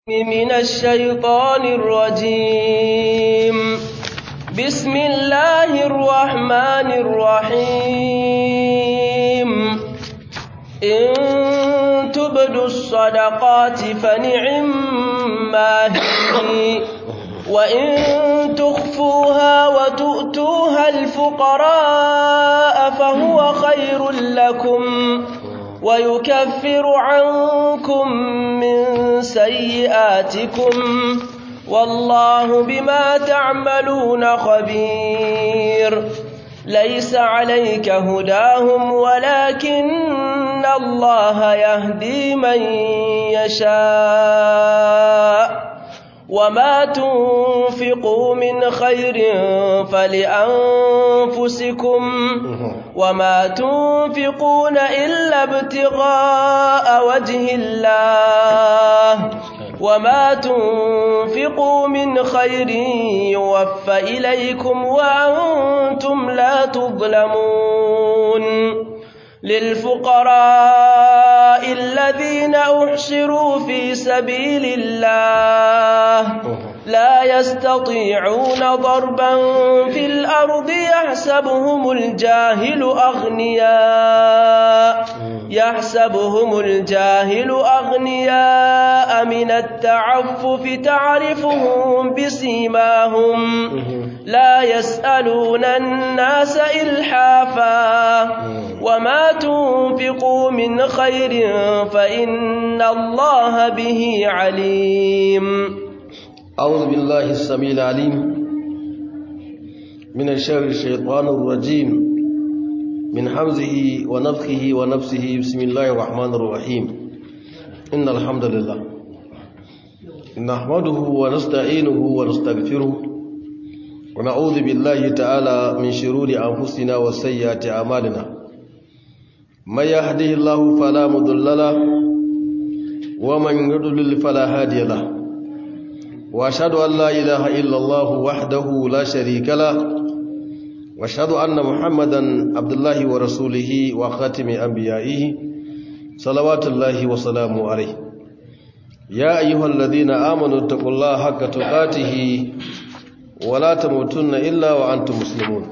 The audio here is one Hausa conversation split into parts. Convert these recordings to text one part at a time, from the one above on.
من الشيطان الرجيم بسم الله الرحمن الرحيم إن تبدوا الصدقات فنعما هي وإن تخفوها وتؤتوها الفقراء فهو خير لكم ويكفر عنكم من سيئاتكم والله بما تعملون خبير ليس عليك هداهم ولكن الله يهدي من يشاء وما تنفقوا من خير فلأنفسكم وما تنفقون إلا ابتغاء وجه الله وما تنفقوا من خير يوفى إليكم وأنتم لا تظلمون للفقراء الذين أحشروا في سبيل الله لا يستطيعون ضربا في الأرض يحسبهم الجاهل أغنياء يحسبهم الجاهل أغنياء من التعفف تعرفهم بسيماهم لا يسألون الناس إلحافا وما تنفقوا من خير فإن الله به عليم أعوذ بالله السميع العليم من الشر الشيطان الرجيم من حمزه ونفخه ونفسه بسم الله الرحمن الرحيم إن الحمد لله نحمده ونستعينه ونستغفره ونعوذ بالله تعالى من شرور أنفسنا وسيئات أعمالنا من يهده الله فلا مضل له ومن يضلل فلا هادي له واشهد ان لا اله الا الله وحده لا شريك له واشهد ان محمدا عبد الله ورسوله وخاتم انبيائه صلوات الله وسلامه عليه يا ايها الذين امنوا اتقوا الله حق تقاته ولا تموتن الا وانتم مسلمون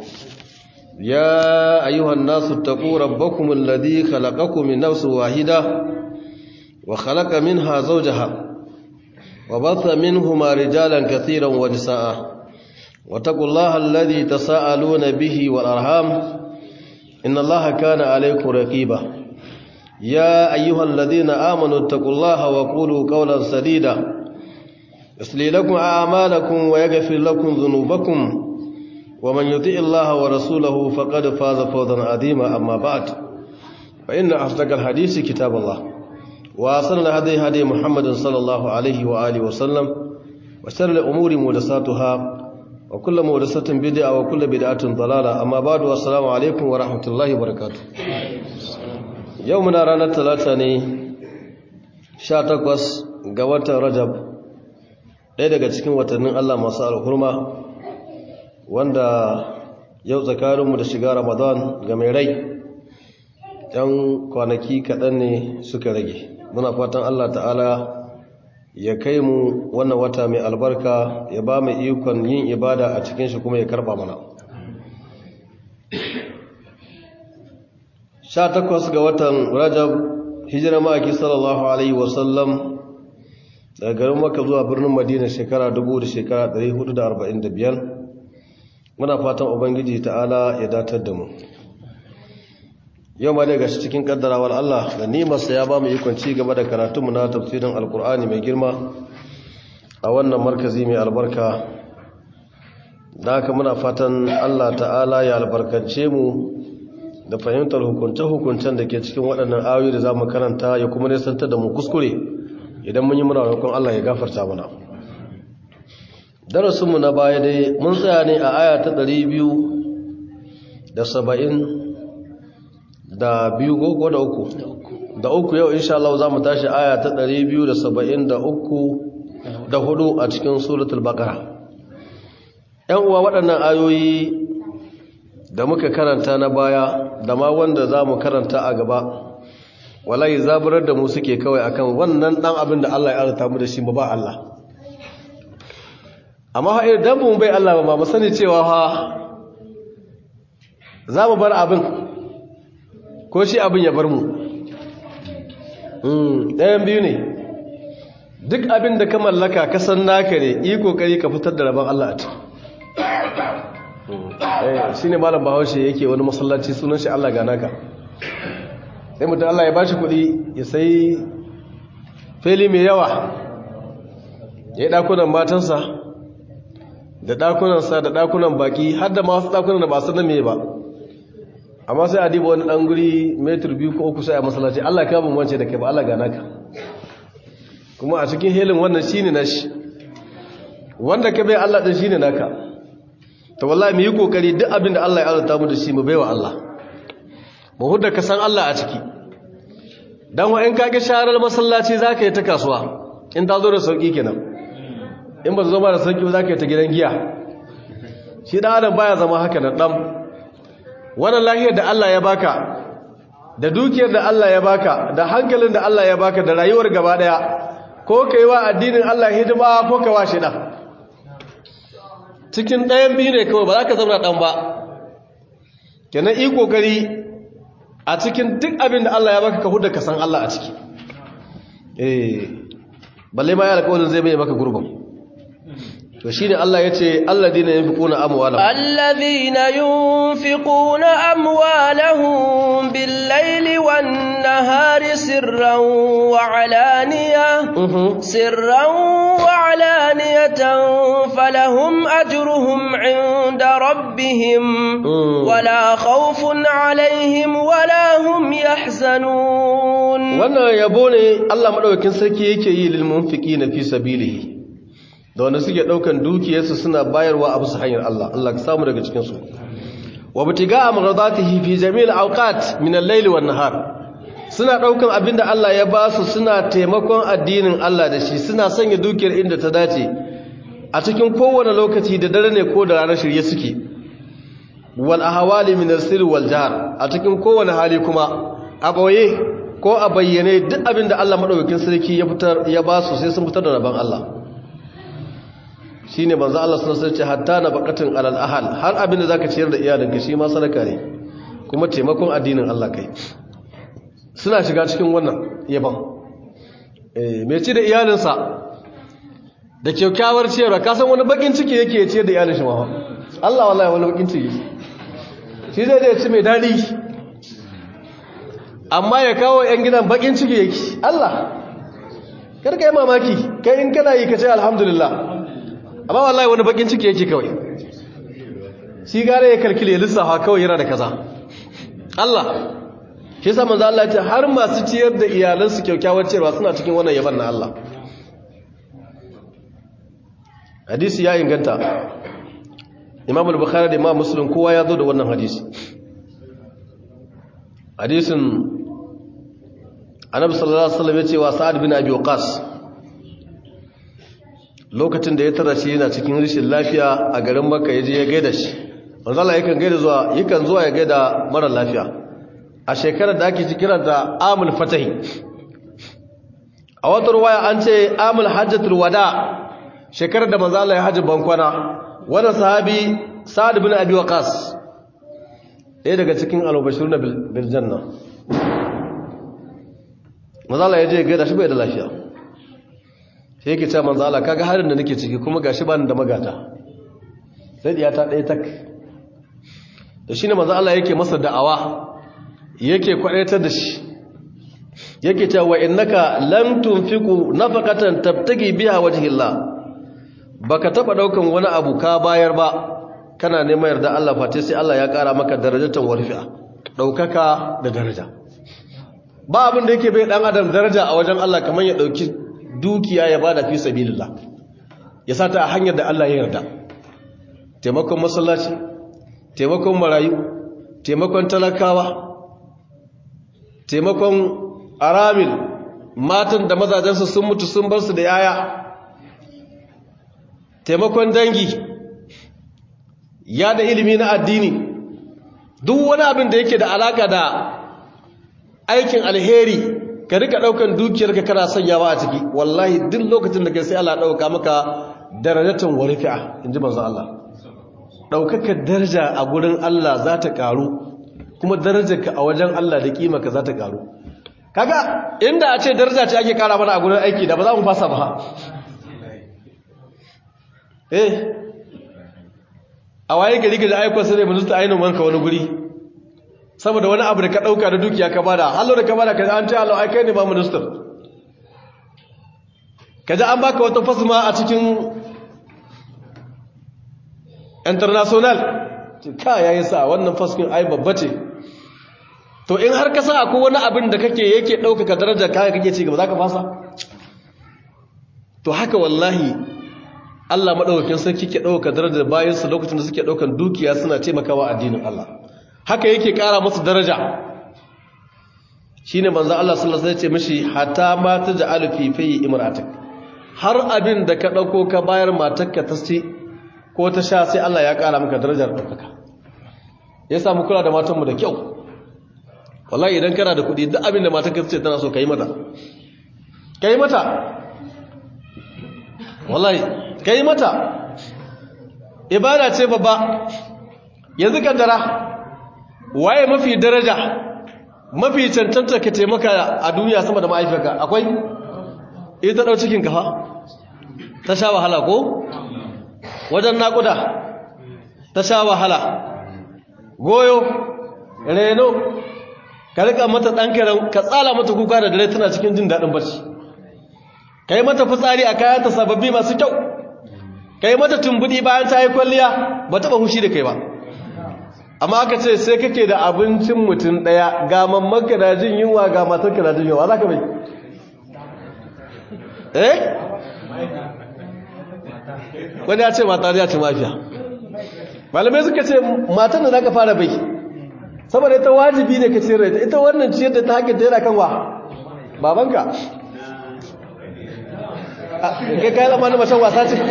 يا ايها الناس اتقوا ربكم الذي خلقكم من نفس واحده وخلق منها زوجها وبث منهما رجالا كثيرا ونساء واتقوا الله الذي تساءلون به والأرحام إن الله كان عليكم رقيبا يا أيها الذين آمنوا اتقوا الله وقولوا قولا سديدا يصلي لكم أعمالكم ويغفر لكم ذنوبكم ومن يطيع الله ورسوله فقد فاز فوزا عظيما أما بعد فإن أصدق الحديث كتاب الله وأصل هدي هدي محمد صلى الله عليه وآله وسلم وشر الأمور مهدساتها وكل مهدسة بدعة وكل بدعة ضلالة أما بعد والسلام عليكم ورحمة الله وبركاته يومنا رانا ثلاثة ني شاتقوس قوات رجب ɗaya daga cikin watannin Allah masu alhurma wanda yau tsakaninmu da shiga Ramadan ga mai rai ‘yan kwanaki kaɗan ne suka rage muna fatan Allah ta'ala ya kai mu wannan wata mai albarka ya ba mu ikon yin ibada a cikin shi kuma ya karba mana Sha takwas ga watan rajab hijira ma'aiki sallallahu alaihi wasallam daga garin maka zuwa birnin madina shekara dubu da shekara 445 muna fatan ubangiji ta'ala ya datar da mu yau ma daga cikin kaddarawar Allah da nimarsa ya ba mu ikon ci gaba da karatunmu na tafsirin alkur'ani mai girma a wannan markazi mai albarka da haka muna fatan Allah ta'ala ya albarkance mu da fahimtar hukunce-hukuncen da ke cikin waɗannan ayoyi da za mu karanta ya kuma nisantar da mu kuskure idan mun yi muna roƙon Allah ya gafarta mana darasinmu na baya dai mun tsaya ne a aya ta ɗari biyu da saba'in da biyu ko da uku da uku yau insha Allah za mu tashi aya ta 273 da hudu a cikin suratul baqara yan uwa waɗannan ayoyi da muka karanta na baya da ma wanda za mu karanta a gaba wallahi zaburar da mu suke kawai akan wannan dan abin da Allah ya arzuta mu da shi mu ba Allah amma ha idan mu bai Allah ba mu sani cewa ha za mu bar abin ko shi abin ya bar mu ɗayan biyu ne duk abin da ka mallaka ka san naka ne yi kokari ka fitar da rabon Allah a ciki shi ne malam bahaushe yake wani masallaci sunan shi Allah ga naka sai mutum Allah ya bashi kuɗi ya sai fili mai yawa ya yi ɗakunan matansa da ɗakunansa da ɗakunan baki har da masu ɗakunan da ba su mai ba amma sai a diba wani ɗan guri metar biyu ko uku sai a masallaci Allah ka bin wance da kai ba Allah ga naka kuma a cikin helin wannan shi ne nashi wanda ka bai Allah ɗin shi ne naka ta wallahi mu yi kokari duk abin da Allah ya azurta mu da shi mu baiwa Allah mu hudda ka san Allah a ciki dan wa in kage sharar masallaci zaka yi ta kasuwa in ta zo da sauki kenan in ba zo ba da sauki ba zaka yi ta gidan giya shi dan adam baya zama haka nan dan wannan lahiyar da Allah ya baka da dukiyar da Allah ya baka da hankalin da Allah ya baka da rayuwar gaba daya ko kai wa addinin Allah hidima ko ka wa shi dan cikin ɗayan biyu ne kawai ba za ka zauna ɗan ba kenan yi ƙoƙari a cikin duk abin da Allah ya baka ka huda ka san Allah a ciki eh balle ma ya alƙawarin zai bai maka gurbin to shine Allah yace alladina yunfiquna amwalahum alladhina yunfiquna amwalahum bil-laili wan-nahari sirran wa 'alaniyah sirran wa 'alaniyatan falahum ajruhum 'inda rabbihim wala khawfun 'alayhim wala hum yahzanun wannan yabo ne Allah madaukakin sarki yake yi lil munfiqina fi sabilihi da wanda suke daukan dukiyarsu suna bayarwa a bisa hanyar Allah Allah ka samu daga cikin su wa butiga amradatihi fi jami'il awqat min al-layl wan nahar suna daukan abinda Allah ya ba su suna taimakon addinin Allah da shi suna sanya dukiyar inda ta dace a cikin kowane lokaci da dare ne ko da ranar shirye suke wal ahwali min as-sir wal jahr a cikin kowane hali kuma a boye ko a bayyane duk abinda Allah madaukakin sarki ya fitar ya ba su sai sun fitar da rabon Allah shine manzo Allah sallallahu alaihi wasallam hatta na baqatin alal ahal har abinda zaka ciyar da iyalinka shi ma sadaka ne kuma taimakon addinin Allah kai suna shiga cikin wannan yaban eh me ci da iyalinsa da kyakkyawar ciyarwa ka san wani bakin ciki yake ciyar da iyalin shi ma Allah wallahi wani bakin ciki shi zai da ci mai dadi amma ya kawo yan gidan bakin ciki yake Allah karka yi mamaki kai in kana yi ka ce alhamdulillah amma wallahi wani bakin ciki yake kawai shi gare ya kalkile lissafa kawai yana da kaza Allah shi yasa manzo Allah ya ce har masu ciyar da iyalansu kyaukyawar ciyarwa suna cikin wannan yaban na Allah hadisi ya inganta Imam al-Bukhari da Imam Muslim kowa ya zo da wannan hadisi hadisin Annabi sallallahu alaihi wasallam ya ce wa Sa'ad bin Abi Waqqas lokacin da ya tara shi yana cikin rishin lafiya a garin makka ya je ya gaida shi manzala yakan gaida zuwa yakan zuwa ya gaida mara lafiya a shekarar da ake kiran da amul fatahi a wata ruwaya an ce amul hajjatul wada shekarar da manzala ya hajji bankwana wannan sahabi sa'ad bin abi waqas ɗaya daga cikin al-bashiruna bil janna manzala ya je ya gaida shi bai da lafiya sai yake cewa manzo Allah kaga harin da nake ciki kuma gashi bani da magata sai diya ta ɗaya tak da shine manzo Allah yake masa da'awa yake kwadaitar da shi yake cewa innaka lam tunfiqu nafaqatan tabtagi biha wajhillah baka taba daukan wani abu ka bayar ba kana neman yarda Allah fate sai Allah ya kara maka darajatan warfi'a daukaka da daraja ba abin da yake bai dan adam daraja a wajen Allah kamar ya dauki dukiya ya bada fi sabilillah ya sata a hanyar da Allah ya yarda taimakon masallaci taimakon marayu taimakon talakawa taimakon aramil matan da mazajensu sun mutu sun bar su da yaya taimakon dangi ya da ilimi na addini duk wani abin da yake da alaka da aikin alheri ka rika daukan dukiyarka kana sanyawa a ciki wallahi duk lokacin da kai sai Allah dauka maka darajatan wa rifi'a inji manzo Allah daukaka daraja a gurin Allah za ta karu kuma darajarka a wajen Allah da kimarka za ta karu kaga inda a ce daraja ce ake kara mana a gurin aiki da ba za mu fasa ba eh a waye gari ga aikon sai mu zuta ainihin wanka wani guri saboda wani abu da ka dauka da dukiya ka bada hallo da ka bada ka an ce hallo ai kai ne ba minister kaje an baka wata fasma a cikin international ka yayin sa wannan faskin ai babba ce to in har ka sa akwai wani abin da kake yake ɗaukaka darajar kaya kake ci gaba za ka fasa to haka wallahi Allah maɗaukakin sarki ke ɗaukaka darajar bayansu lokacin da suke ɗaukan dukiya suna taimakawa addinin Allah haka yake ƙara musu daraja shine manzo Allah sallallahu alaihi wasallam ya ce mishi hatta ma taj'alu fi fi imra'atik har abin da ka ɗauko ka bayar matarka ta ci ko ta sha sai Allah ya ƙara maka darajar ɗaukaka ya samu kula da matanmu da kyau wallahi idan kana da kuɗi duk abin da matar ka ce tana so ka yi mata ka yi mata wallahi ka yi mata ibada ce babba yanzu kaddara waye mafi daraja mafi cancanta ka taimaka a duniya sama da ma'aifiyarka akwai ita ɗau cikin kafa ta sha wahala ko wajen naƙuda ta sha wahala goyo reno ka rika mata ɗan karen ka tsala mata kuka da dare tana cikin jin daɗin barci ka yi mata fitsari a kayanta sababbi masu kyau ka yi mata tumbuɗi bayan ta yi kwalliya ba taɓa hushi da kai ba amma aka ce sai kake da abincin mutum ɗaya ga mammanka da jin yunwa ga matarka da jin yunwa za ka bai eh wani ya ce mata ya ce mafiya malamai suka ce matan da za ka fara bai saboda ita wajibi ne ka ciyar da ita ita wannan ciyar da ta haƙƙin ta yana kan wa babanka kai kayan amani macen wasa ce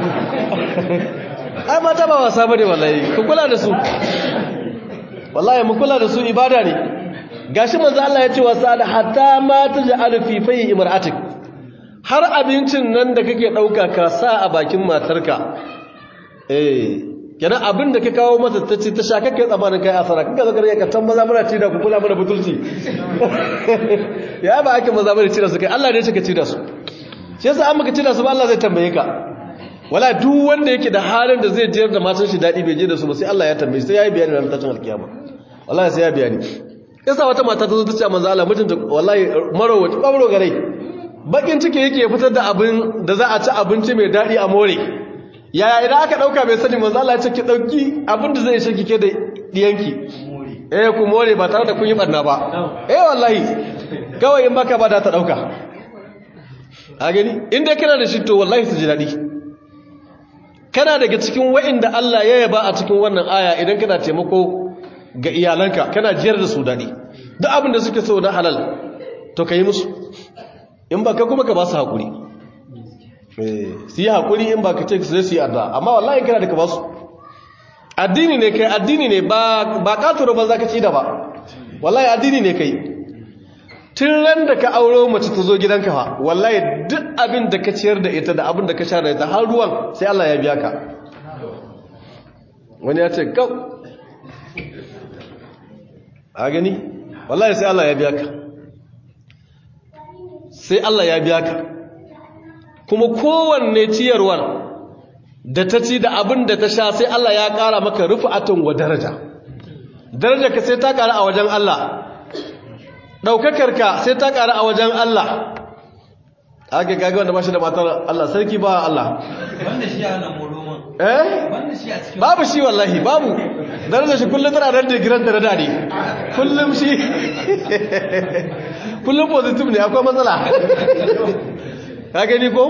ai mata ba wasa bane wallahi ku kula da su wallahi mu kula da su ibada ne gashi manzo Allah ya ce wasa da hatta ma taj'alu fi fayi imra'atik har abincin nan da kake dauka ka sa a bakin matarka eh kenan abin da ka kawo mata ta ce ta sha kakkai tsamanin kai asara kanka zakar ya kattan maza muna ci da ku kula mana butulci ya ba ake maza mana ci da su kai Allah ne ya ce ka ci da su shi yasa an maka ci da su ba Allah zai tambaye ka wala duk wanda yake da halin da zai jiyar da matan shi daɗi bai je da su ba sai Allah ya tambaye sai ya yi bayani ran tashin alkiyama wallahi sai ya bayani yasa wata mata ta zo ta ce manzo Allah mutunta wallahi marowaci kwabro gare bakin ciki yake fitar da abin da za a ci abinci mai daɗi a more yaya idan aka dauka bai sani manzo Allah ya ce ki dauki abin da zai shaki ke da diyanki eh ku more ba tare da kun yi barna ba eh wallahi kawai in baka ba da ta dauka a gani inda kana da shi to wallahi su ji dadi kana daga cikin wa'inda Allah ya yaba a cikin wannan aya idan kana taimako ga iyalanka kana jiyar da su dadi duk abin da suke so na halal to kai musu in baka kuma ka ba su hakuri su yi haƙuri in ba ka ce su zai su yi addu'a amma wallahi kana da ka ba su addini ne kai addini ne ba ƙatoro ba za ka ci da ba wallahi addini ne kai tun ran da ka auro mace ta zo gidanka fa wallahi duk abin da ka ciyar da ita da abin da ka sha da ita har ruwan sai Allah ya biya ka wani ya ce kau a gani wallahi sai Allah ya biya ka sai Allah ya biya ka kuma kowanne ciyarwar da ta ci da abin da ta sha sai Allah ya ƙara maka rufu'atun wa daraja daraja ka sai ta ƙara a wajen Allah ɗaukakarka sai ta ƙara a wajen Allah aka gaga wanda ba shi da matar Allah sarki ba Allah wanda shi yana moloman eh wanda shi a cikin babu shi wallahi babu daraja shi kullum tana da digiran da rada ne kullum shi kullum positive ne akwai matsala ka gani ko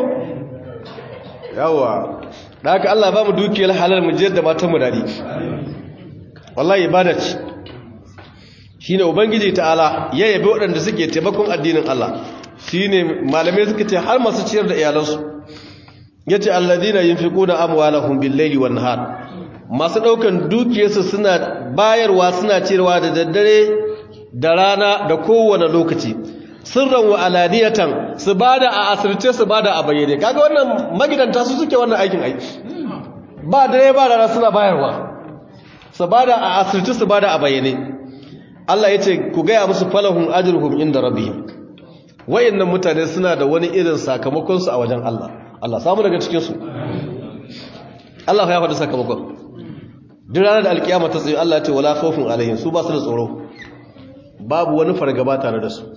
yawa da haka Allah ba mu dukiyar halal mu jiyar da matan mu dadi wallahi ibada ce shine ubangiji ta'ala ya yabe waɗanda suke taimakon addinin Allah shine malamai suka ce har masu ciyar da iyalansu yace alladina yunfiquna amwalahum bil-laili wan-nahar masu daukan dukiyarsu suna bayarwa suna ciyarwa da daddare da rana da kowane lokaci sirran wa alaniyatan su bada a asirce su bada a bayyane kaga wannan magidanta su suke wannan aikin aiki ba dare ba rana suna bayarwa su bada a asirce su bada a bayyane Allah ya ce ku gaya musu falahun ajruhum inda rabbihim wayannan mutane suna da wani irin sakamakon su a wajen Allah Allah samu daga cikin su Allah ya faɗi sakamakon duk ranar da alkiyama ta tsaye Allah ya ce wala khawfun alaihim su ba su da tsoro babu wani fargaba tare da su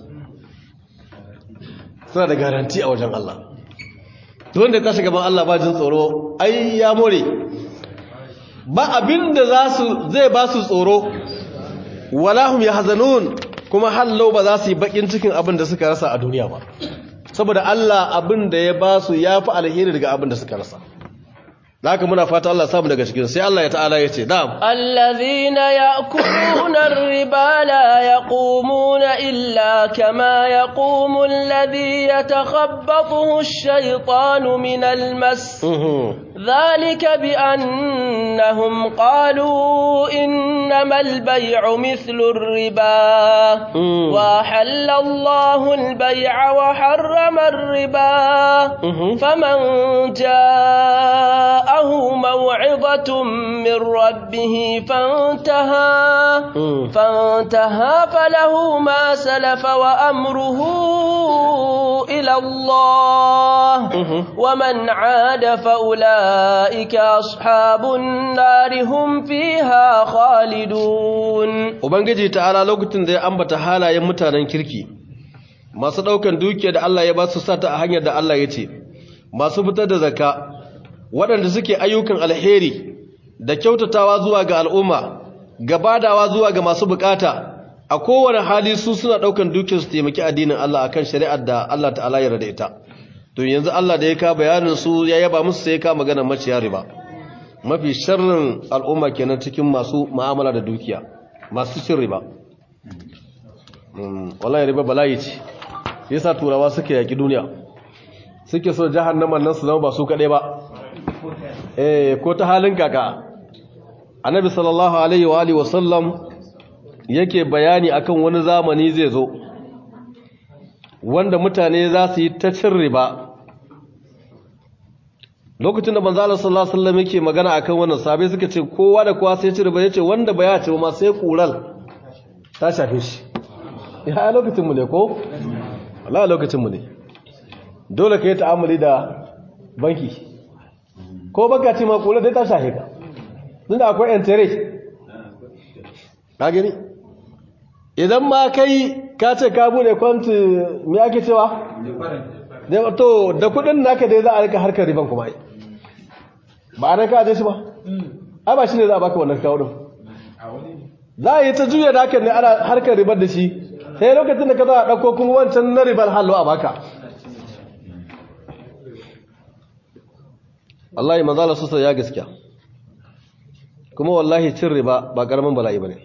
suna da garanti a wajen Allah duk wanda ta shiga ban Allah ba jin tsoro ai ya more ba abinda za su zai ba su tsoro wala hum yahzanun kuma hallau ba za su yi bakin cikin abin da suka rasa a duniya ba saboda Allah abin da ya ba su yafi alheri daga abin da suka rasa haka muna fata Allah samu daga cikin sai Allah ya ta'ala ya ce na'am allazina ya'kuluna ar-riba la yaqumuna illa kama yaqumu alladhi yatakhabbathu ash-shaytanu min al-mas dhalika bi annahum qalu innamal bay'u mithlu ar-riba wa halalla Allahu al-bay'a wa harrama ar-riba faman jaa جاءه موعظة من ربه فانتهى فانتهى فله ما سلف وأمره إلى الله ومن عاد فأولئك أصحاب النار هم فيها خالدون Ubangiji ta'ala lokacin da ya ambata halayen mutanen kirki masu ɗaukan dukiya da Allah ya ba su sata a hanyar da Allah ya ce masu fitar da zakka waɗanda suke ayyukan alheri da kyautatawa zuwa ga al'umma gabadawa zuwa ga masu bukata a kowane hali su suna ɗaukan dukiyar su taimaki addinin Allah akan shari'ar da Allah ta'ala ya rada ita to yanzu Allah da ya ka bayanin su ya yaba musu sai ya ka magana maciya riba mafi sharrin al'umma kenan cikin masu mu'amala da dukiya masu cin riba wallahi riba bala'i ce yasa turawa suke yaki duniya suke so jahannaman nan su zama ba su kaɗai ba eh ko ta halin kaka annabi sallallahu alaihi wa alihi wasallam yake bayani akan wani zamani zai zo wanda mutane za su yi ta cin riba lokacin da manzo Allah sallallahu alaihi wasallam yake magana akan wannan sabai suka ce kowa da kowa sai ci riba yace wanda baya ci ma sai kural ta shafe shi ya lokacin mu ne ko wallahi lokacin mu ne dole ka yi ta'amuli da banki ko baka ce ma kula dai ta shahe ka tun da akwai entere ka gani idan ma kai ka ce ka bude kwanti me ake cewa to da kudin naka dai za a rika harkar riban kuma ba a ka aje shi ba ai ba shi ne za a baka wannan kawo din za a yi ta juya da hakan ne ana harkar ribar da shi sai lokacin da ka za a ɗauko kuma wancan na ribar hallo a baka wallahi manzala sosa ya gaskiya kuma wallahi cin riba ba karamin bala'i bane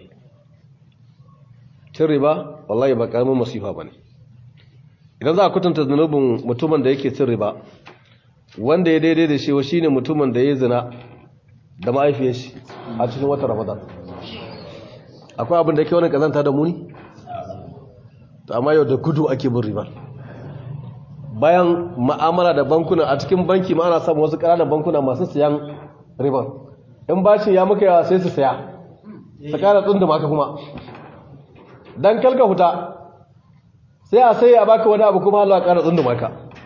cin riba wallahi ba karamin masifa bane idan za a kutunta zunubin mutumin da yake cin riba wanda ya daidai da shi shine mutumin da ya zina da ma'aifiyar shi a cikin watan ramadan akwai abin da yake wani kazanta da muni to amma yau da gudu ake bin riba bayan ma'amala da bankuna a cikin banki ma ana samun wasu ƙananan bankuna masu siyan ribar in bashin ya muka yawa sai su saya su ƙara tsundu maka kuma don kalka huta sai a sai a baka wani abu kuma Allah ƙara tsundu maka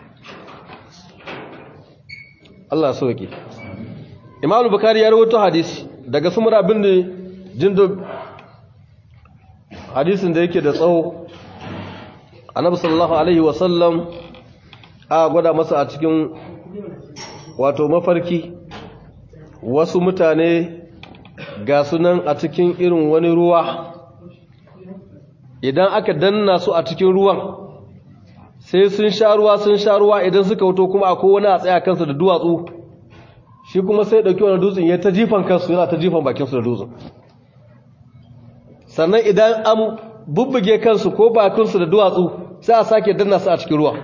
Allah so yake Imam Bukhari ya rawaito hadisi daga Sumra bin Jindub hadisin da yake da tsawo Annabi sallallahu alaihi wasallam a gwada masa a cikin wato mafarki wasu mutane ga sunan a cikin irin wani ruwa idan aka danna su a cikin ruwan sai sun sha ruwa sun sha ruwa idan suka wuto kuma akwai wani a tsaya kansu da duwatsu shi kuma sai dauki wani dutsen ya ta jifan kansu yana ta jifan bakinsu da dutsen sannan idan an bubbuge kansu ko bakinsu da duwatsu sai a sake danna su a cikin ruwa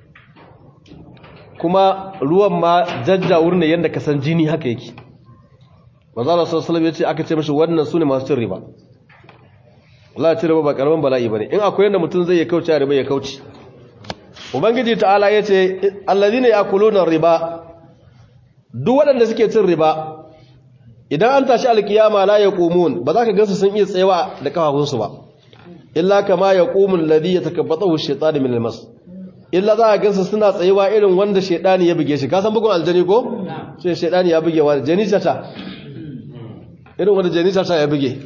kuma ruwan ma jajjawur ne yadda ka san jini haka yake manzala sallallahu alaihi ya ce aka ce mashi wannan sune masu cin riba Allah ci riba ba karaman bala'i bane in akwai yanda mutum zai ya kauce riba ya kauce ubangiji ta'ala yace allazina yakuluna riba duk waɗanda suke cin riba idan an tashi alkiyama la yaqumun ba za ka gansu sun iya tsayawa da kafafunsu ba illa kama yaqumul ladhi yatakabbathu ash-shaytanu min al-mas illa za ka gansu suna tsayawa irin wanda shaytani ya buge shi ka san bugun aljani ko sai shaytani ya buge wa janisa ta irin wanda janisa ta ya buge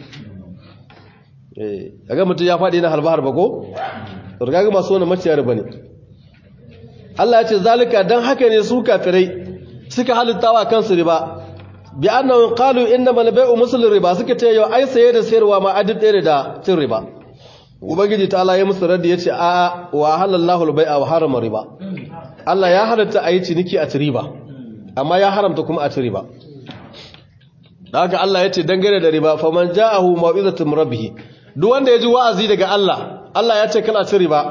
eh kaga mutum ya fadi na harba harba ko to kaga masu wannan maciyar bane Allah ya ce zalika dan haka ne su kafirai suka halittawa kansu riba bi annahu qalu innama al-bay'u muslim riba suka ce yau ai saye da sayarwa ma adib ɗaya da cin riba ubangiji ta Allah ya musu raddi yace a wa halallahu al-bay'a wa harama riba Allah ya halatta ayi ciniki a ci riba amma ya haramta kuma a ci riba haka Allah yace dangane da riba faman ja'ahu mau'izatu min rabbih duk wanda ya ji wa'azi daga Allah Allah ya ce kana ci riba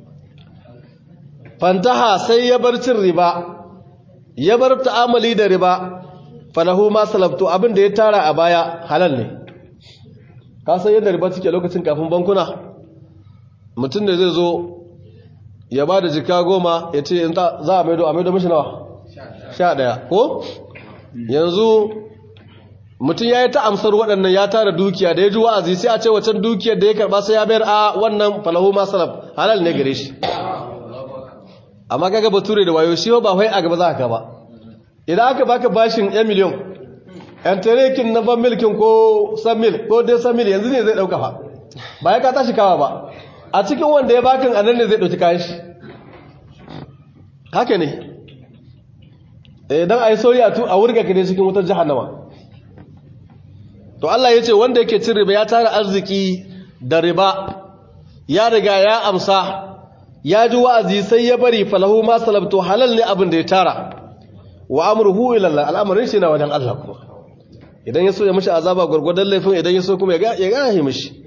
fantaha sai ya bar cin riba ya bar ta'amali da riba falahu ma salabtu abin da ya tara a baya halal ne ka san yadda riba take lokacin kafin bankuna mutum da zai zo ya ba da jika goma ya ce za a maido a maido mashi nawa sha ɗaya ko yanzu mutum ya yi ta amsar waɗannan ya tara dukiya da ya ji wa'azi sai a ce wacan dukiyar da ya karɓa sai ya bayar a wannan falahu ma salab halal ne gare shi amma kaga bature da wayo shi ba wai a gaba za ka ba idan aka baka bashin 1 miliyon yan tarekin na ban milkin ko san mil ko dai san mil yanzu ne zai dauka fa ba ya ka tashi kawa ba a cikin wanda ya bakin anan ne zai dauki kayan shi haka ne idan ai sori a tu a wurga ka ne cikin wutar jahannama to Allah ya ce wanda yake cin riba ya tara arziki da riba ya riga ya amsa ya ji wa'azi sai ya bari falahu ma salabtu halal ne abin da ya tara wa amruhu ila Allah al'amarin shi na wajen Allah kuma idan ya so ya mishi azaba gurgurdan laifin idan ya so kuma ya ya gahe mishi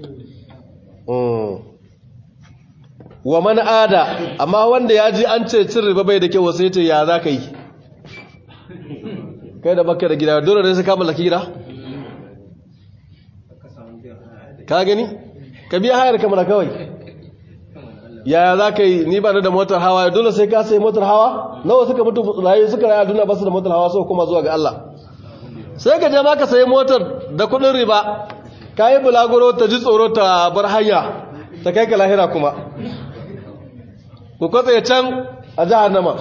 wa man ada amma wanda ya ji an ce cin riba bai da kyau sai ce ya za ka yi kai da baka da gida dole ne sai ka mallaki gida ka gani ka biya hayar kamar kawai yaya za ka yi ni ba da motar hawa dole sai ka sai motar hawa nawa suka mutu rayu suka rayu a duniya ba su da motar hawa sau kuma zuwa ga Allah sai ka je ma ka sayi motar da kudin riba ka yi bulaguro ta ji tsoro ta bar hanya ta kai ka lahira kuma ku kwatsa can a jahannama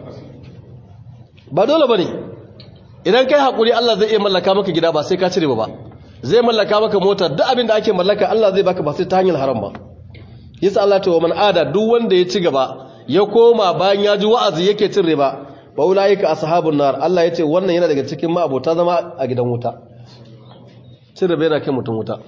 ba dole ba ne idan kai haƙuri Allah zai iya mallaka maka gida ba sai ka cire ba zai mallaka maka motar duk abin da ake mallaka Allah zai baka ba sai ta hanyar haram ba yasa Allah ta wa man ada duk wanda ya ci gaba ya koma bayan ya ji wa'azi yake cin riba ba ulaika ashabun nar Allah yace wannan yana daga cikin ma'abota zama a gidan wuta cin riba yana kai mutum wuta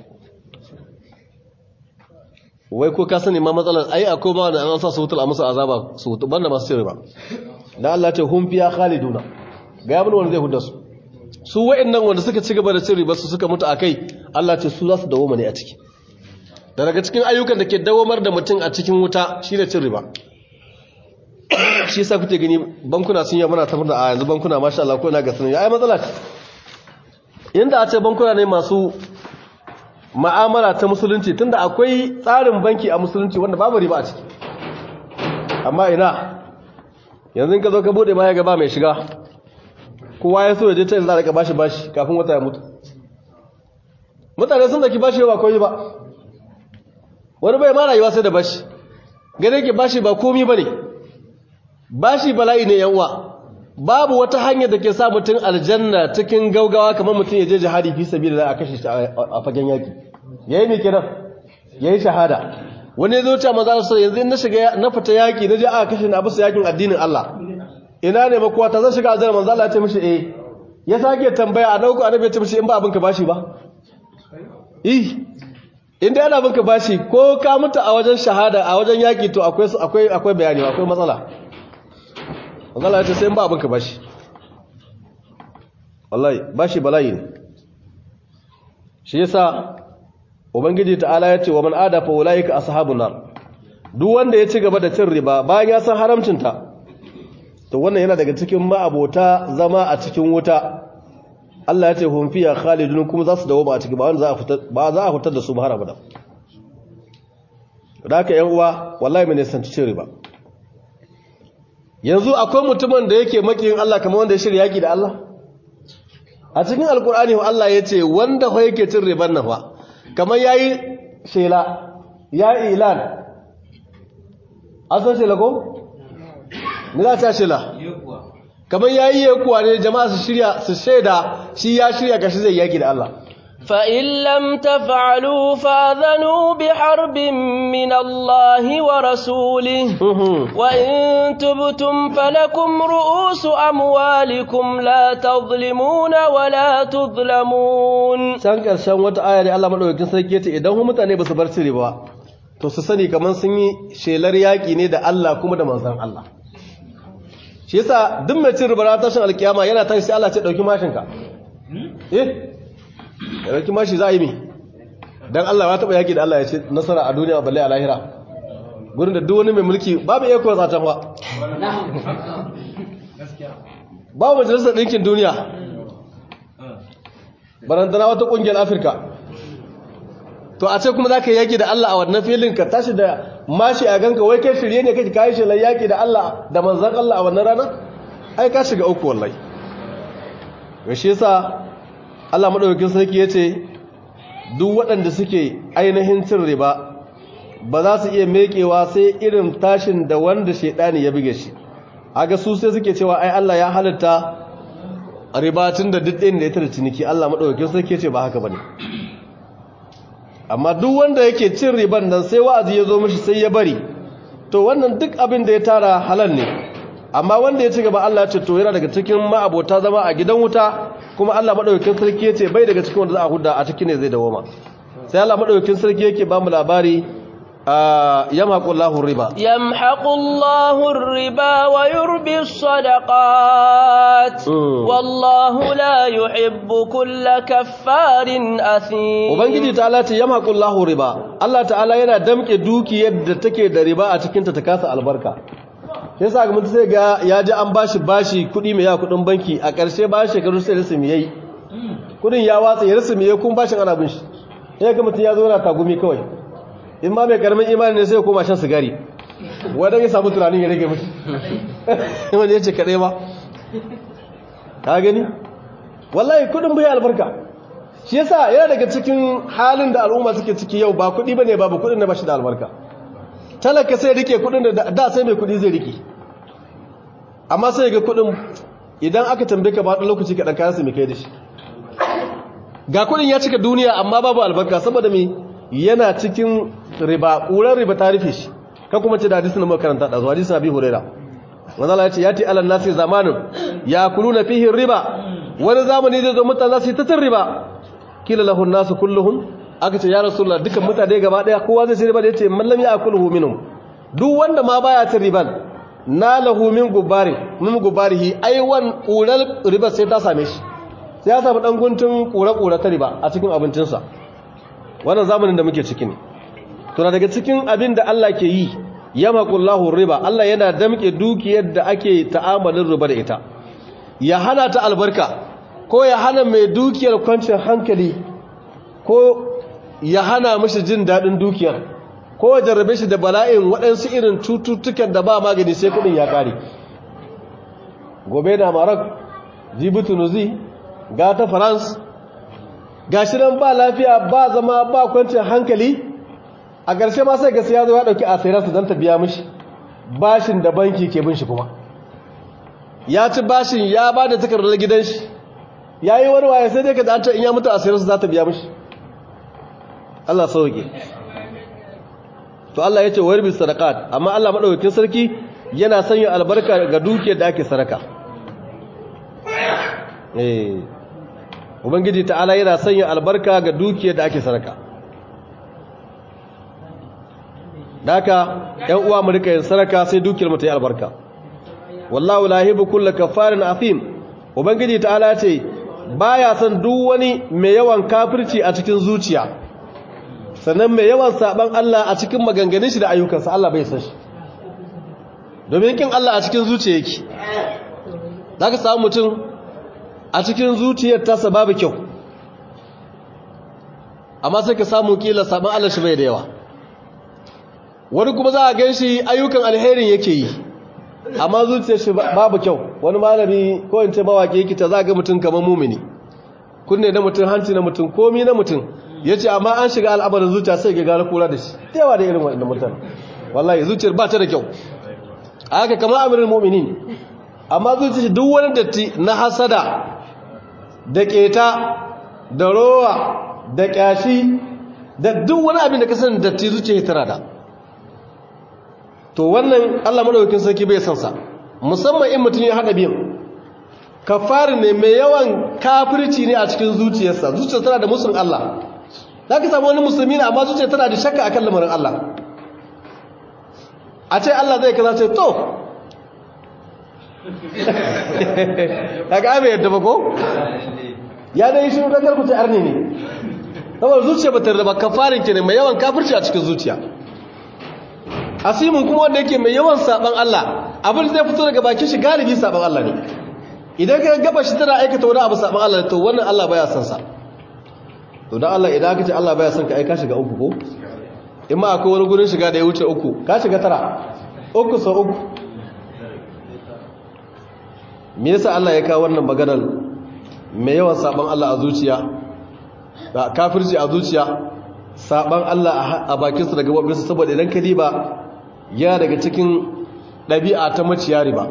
wai ko ka sani ma matsalar ai akwai ma da an sa su wutar a musu azaba su wutu banda masu cin riba dan Allah ce hum fiya khaliduna ga yamin wanda zai hudda su su wa'annan wanda suka ci gaba da cin riba su suka mutu akai Allah ce su za su dawo ne a ciki da daga cikin ayyukan da ke dawamar da mutum a cikin wuta shi ne cin riba shi sa kuke gani bankuna sun yi mana tafar da a yanzu bankuna masha Allah ko na ga sunan ya yi matsala ce inda a ce bankuna ne masu ma'amala ta musulunci tunda akwai tsarin banki a musulunci wanda babu riba a ciki amma ina yanzu ka zo ka bude ma ya gaba mai shiga kowa ya so ya je ta yanzu za a bashi bashi kafin wata ya mutu mutane sun daki bashi ba koyi ba wani bai ma rayuwa sai da bashi gane ke bashi ba komi ba ne bashi bala'i ne yan uwa babu wata hanyar da ke sa mutum aljanna cikin gaugawa kamar mutum ya je jihadi fi sabi da a kashe shi a fagen yaki ya yi mai kiran ya yi shahada wani ya zo ce maza su yanzu na shiga na fita yaki na je aka kashe na bisa yakin addinin Allah ina ne makuwa ta zan shiga aljanna manzo Allah ya ce mishi eh ya sake tambaya a nauku annabi ya ce mishi in ba abin ka bashi ba eh inda yana binka bashi ko ka mutu a wajen shahada a wajen yaki to akwai akwai akwai bayani akwai matsala matsala ya ce sai ba abinka bashi wallahi bashi bala'i ne shi yasa ubangiji ta'ala ya ce wa man ada fa ulaika ashabun nar duk wanda ya ci gaba da cin riba bayan ya san haramcinta to wannan yana daga cikin ma'abota zama a cikin wuta Allah ya ce hum fiya khalidun kuma za su dawo ba a ciki ba wanda za a fitar ba za a fitar da su ba har abada da haka yan uwa wallahi mai nisanci cin riba yanzu akwai mutumin da yake makiyin Allah kamar wanda ya shirya yaki da Allah a cikin alkur'ani Allah ya ce wanda fa yake cin riban nan fa kamar yayi shela ya ilan an san shela ko ni za ta shela kamar yayi yakuwa ne jama'a su shirya su shaida shi ya shirya kashi zai yaki da Allah فإن لم تفعلوا فاذنوا بحرب من الله ورسوله وإن تبتم فلكم رؤوس أموالكم لا تظلمون ولا تظلمون can karshen wata aya ne Allah madaukakin sarki yace idan hu mutane ba su bar cire ba to su sani kaman sun yi shelar yaki ne da Allah kuma da manzon Allah shi yasa duk mai cin riba tashin alkiyama yana tashi sai Allah ce dauki mashinka eh da raki mashi za a yi mi don Allah ya taɓa yaƙi da Allah ya ce nasara a duniya balle a lahira gudun da duk wani mai mulki babu iya kuwa zaton ba babu majalisar ɗinkin duniya barantana wata ƙungiyar afirka to a ce kuma za ka yaƙi da Allah a wannan filin ka tashi da mashi a ganka wai kai shirye ne kake kayi shelar yaƙi da Allah da manzan Allah a wannan rana ai ka shiga uku wallahi shi yasa Allah maɗaukakin sarki ya ce duk waɗanda suke ainihin cin riba ba za su iya mekewa sai irin tashin da wanda shaidani ya buge shi aga su sai suke cewa ai Allah ya halitta riba tun da duk ɗin da ya tara ciniki Allah maɗaukakin sarki ya ce ba haka ba ne amma duk wanda yake cin riban nan sai wa'azi ya zo mishi sai ya bari to wannan duk abin da ya tara halal ne amma wanda ya ci gaba Allah ce to yana daga cikin ma'abota zama a gidan wuta kuma Allah madaukakin sarki yace bai daga cikin wanda za a hudda a cikin ne zai dawoma sai Allah madaukakin sarki yake ba mu labari yamhaqullahu riba yamhaqullahu riba wa yurbi sadaqat wallahu la yuhibbu kulla kaffarin athim ubangiji ta'ala ce yamhaqullahu riba Allah ta'ala yana damke dukiyar da take da riba a cikin ta ta kasa albarka sai sa ga mutum sai ga ya ji an bashi bashi kuɗi mai yawa kuɗin banki a ƙarshe ba shekaru sai rasu yayi kuɗin ya watsa ya rasu yayi kun bashin ana bin shi sai ga mutum ya zo yana tagumi kawai in ma mai karamin imani ne sai ya koma shan sigari wanda ya samu tunanin ya rage mishi wanda ya ce kaɗai ba ka gani wallahi kuɗin bai albarka shi yasa yana daga cikin halin da al'umma suke ciki yau ba kuɗi bane babu kuɗin da ba shi da albarka talaka sai rike kudin da da sai mai kudi zai rike amma sai ga kudin idan aka tambaye ka ba dan lokaci ka dan kayan su mai kai da shi ga kudin ya cika duniya amma babu albarka saboda me yana cikin riba ƙurar riba ta rufe shi ka kuma ce da hadisi na makaranta da zuwa hadisi Abi Huraira wanda Allah ya ce yati alal nasi zamanun yakuluna fihi riba wani zamani zai zo mutane za su yi ta riba kila lahu nasu kulluhum aka ce ya rasulullah dukan mutane gaba daya kowa zai ci riba da yace man lam ya'kulhu minhum duk wanda ma baya cin riban na lahu min gubari min gubarihi ai wan kurar riba sai ta same shi sai ya samu dan guntun kura kura ta riba a cikin abincinsa wannan zamanin da muke ciki ne to daga cikin abin da Allah ke yi yamaqullahu riba Allah yana damke dukiyar da ake ta'amalin riba da ita ya hana ta albarka ko ya hana mai dukiyar kwancin hankali ko ya hana mashi jin daɗin dukiyar ko ya jarrabe shi da bala'in waɗansu irin cututtukan da ba magani sai kuɗin ya ƙare gobe na maroc jibi tunuzi ga ta france ga shi nan ba lafiya ba zama ba kwancin hankali a ƙarshe ma sai gasa ya zo ya ɗauki asirarsa don ta biya mashi bashin da banki ke bin shi kuma ya ci bashin ya ba da takardar gidan shi ya yi wani waye sai dai ka da in ya mutu asirarsa za ta biya mashi Allah sauke to Allah ya ce wa yarbi sadaqat amma Allah madaukakin sarki yana sanya albarka ga dukiyar da ake sadaka eh ubangiji ta'ala yana sanya albarka ga dukiyar da ake sadaka daka ƴan uwa mu rika yin sadaka sai dukiyar mu ta yi albarka wallahu la yuhibbu kulla kafarin afim ubangiji ta'ala ya ce baya son duk wani mai yawan kafirci a cikin zuciya sannan mai yawan saban Allah a cikin maganganun shi da ayyukansa Allah bai san shi domin kin Allah a cikin zuciya yake zaka samu mutum a cikin zuciyar tasa babu kyau amma sai ka samu kila saban Allah shi bai da yawa wani kuma za a gan shi ayyukan alherin yake yi amma zuciyar shi babu kyau wani malami ko in ce mawaki yake ta za ga mutum kamar mumini kunne na mutum hanci na mutum komi na mutum ya ce amma an shiga al'amarin zuciya sai ga gara kura da shi yawa da irin waɗanda mutane wallahi zuciyar ba ta da kyau a haka kamar amirin muminin amma zuciyar duk wani datti na hasada da keta da rowa da kyashi da duk wani abin da ka sani datti zuciya tana da to wannan Allah madaukakin sarki bai san sa musamman in mutum ya hada biyan kafarin ne mai yawan kafirci ne a cikin zuciyarsa zuciyar tana da musun Allah zaka samu wani musulmi ne amma zuciyar tana da shakka akan lamarin Allah a ce Allah zai kaza ce to kaga bai yadda ba ko ya dai shi da karku ta arne ne saboda zuciya bata da kafarin ke ne mai yawan kafirci a cikin zuciya asimin kuma wanda yake mai yawan saban Allah abin da zai fito daga bakin shi galibi saban Allah ne idan ka gaba shi tana aikata wani abu saban Allah to wannan Allah baya son sa to dan Allah idan aka ce Allah baya son ka aika shiga uku ko in ma akwai wani gurin shiga da ya wuce uku ka shiga tara uku sau uku me yasa Allah ya kawo wannan maganar mai yawan saban Allah a zuciya da kafirci a zuciya saban Allah a bakinsa da gabobinsa saboda idan ka diba ya daga cikin ɗabi'a ta maciya riba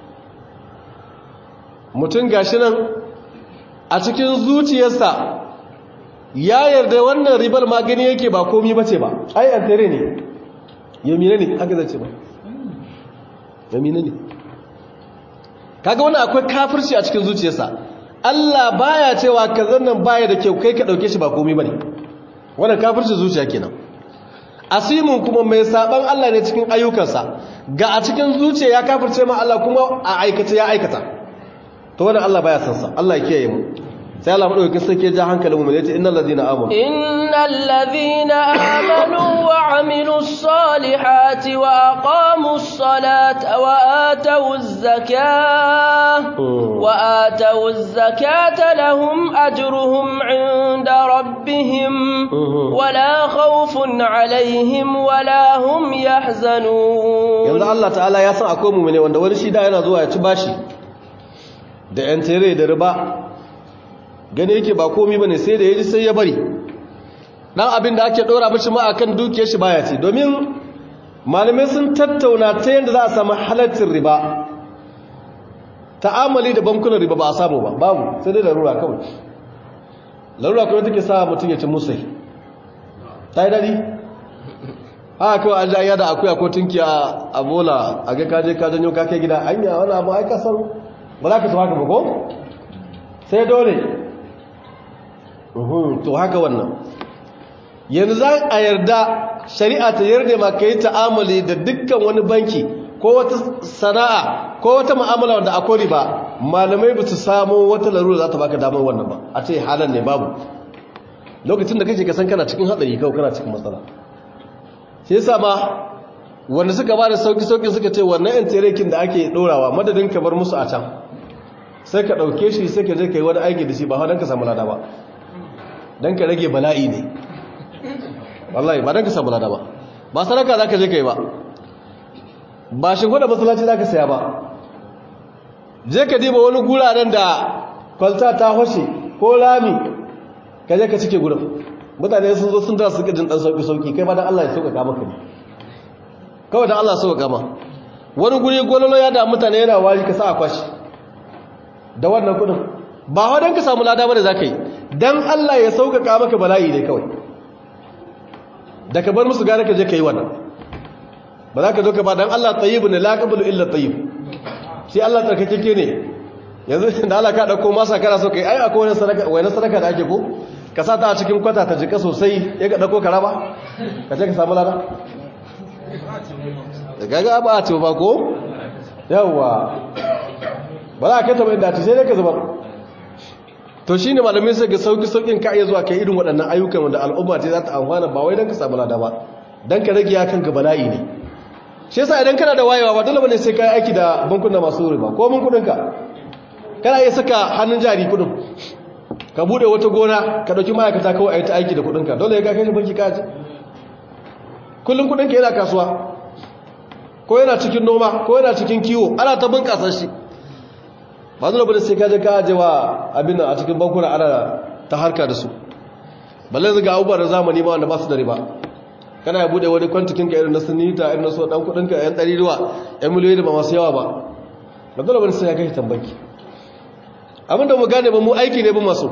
mutum gashi nan a cikin zuciyarsa ya yarda wannan ribar magani yake ba komi bace ba ai an tare ne yamina ne haka zace ba yamina ne kaga wannan akwai kafirci a cikin zuciyarsa Allah baya cewa kazan nan baya da kyau kai ka dauke shi ba komi bane wannan kafirci zuciya kenan asimin kuma mai saban Allah ne cikin ayyukansa ga a cikin zuciya ya kafirce ma Allah kuma a aikata ya aikata to wannan Allah baya san sa Allah ya kiyaye mu sai Allah madaukakin sarki ya ja hankalin mu ne ce innal ladina amanu innal ladina amanu wa amilus salihati wa aqamus salata wa atawuz zakata wa atawuz zakata lahum ajruhum 'inda rabbihim wala khawfun 'alayhim wala hum yahzanun yanzu Allah ta'ala ya san akwai mu ne wanda wani shi da yana zuwa ya ci bashi da yan tere da riba gane yake ba komi bane sai da yaji sai ya bari dan abin da ake dora mishi ma akan dukiyar shi baya ce domin malamai sun tattauna ta yanda za a samu halaccin riba ta'amali da bankunan riba ba a samu ba babu sai dai larura kawai larura kawai take sa mutum ya ci musai ta yi daɗi haka kawai an ja da akuya ko tunki a bola a ga kaje ka janyo kake gida anya wani abu ai kasar ba za ka so haka ba ko sai dole to haka wannan yanzu za a yarda shari'a ta yarda ma ka yi ta'amali da dukkan wani banki ko wata sana'a ko wata mu'amala wanda akwai riba malamai ba su samu wata larura za ta baka damar wannan ba a ce halar ne babu lokacin da kake kasan kana cikin haɗari kawai kana cikin matsala shi yasa ma wanda suka ba da sauki-sauki suka ce wannan yan terekin da ake ɗorawa madadin ka bar musu a can sai ka ɗauke shi sai ka je ka yi wani aiki da shi ba don ka samu lada ba don ka rage bala'i ne wallahi ba don ka samu lada ba ba sadaka za ka je ka yi ba ba shi gwada masalaci za ka saya ba je ka diba wani guraren da kwalta ta hoshe ko lami ka je ka cike gurin mutane sun zo sun da su jin dan sauki-sauki kai ba don Allah ya sauƙaƙa maka ne kawai don Allah ya sauƙaƙa ma wani guri gwalolo ya da mutane yana wari ka sa a kwashi da wannan kudin ba wadan ka samu lada bane zaka yi dan Allah ya sauƙaƙa maka bala'i ne kawai da ka bar musu gare ka je kai wannan ba za ka zo ka ba dan Allah tayyibun la qablu illa tayyib sai Allah tsarkakeke ne yanzu da Allah ka dauko masa kana so kai ai akwai wani sadaka wani sadaka da ake ko ka sa ta a cikin kwata ta jika sosai ya ga dauko ka raba ka je ka samu lada da gaga ba a ce ba ko yawa ba za ka taba inda ta sai dai ka zubar to shi ne malamai sai ga sauki-saukin ka iya zuwa kai irin waɗannan ayyukan wanda al'umma ce za ta amfana ba wai don ka samu lada ba don ka rage ya kanka bala'i ne shi yasa idan kana da wayewa ba dole bane sai ka yi aiki da bankuna masu riba ko mun kudinka kana iya saka hannun jari kudin ka bude wata gona ka dauki ma'aikata kawai a yi ta aiki da kudinka dole ya kai shi banki ka ce kullum kudinka yana kasuwa ko yana cikin noma ko yana cikin kiwo ana ta bunƙasa shi ba zuwa bane sai ka je ka aje wa abin a cikin bankuna ana ta harka da su balle zaga abubuwa da zamani ma wanda ba su da riba kana ya bude wani kwantikin ka irin na sunita irin na so dan kudin ka yan ɗari ruwa yan miliyoyi da ba masu yawa ba ba zuwa bane sai ya kai tambanki abinda mu gane ba mu aiki ne ba masu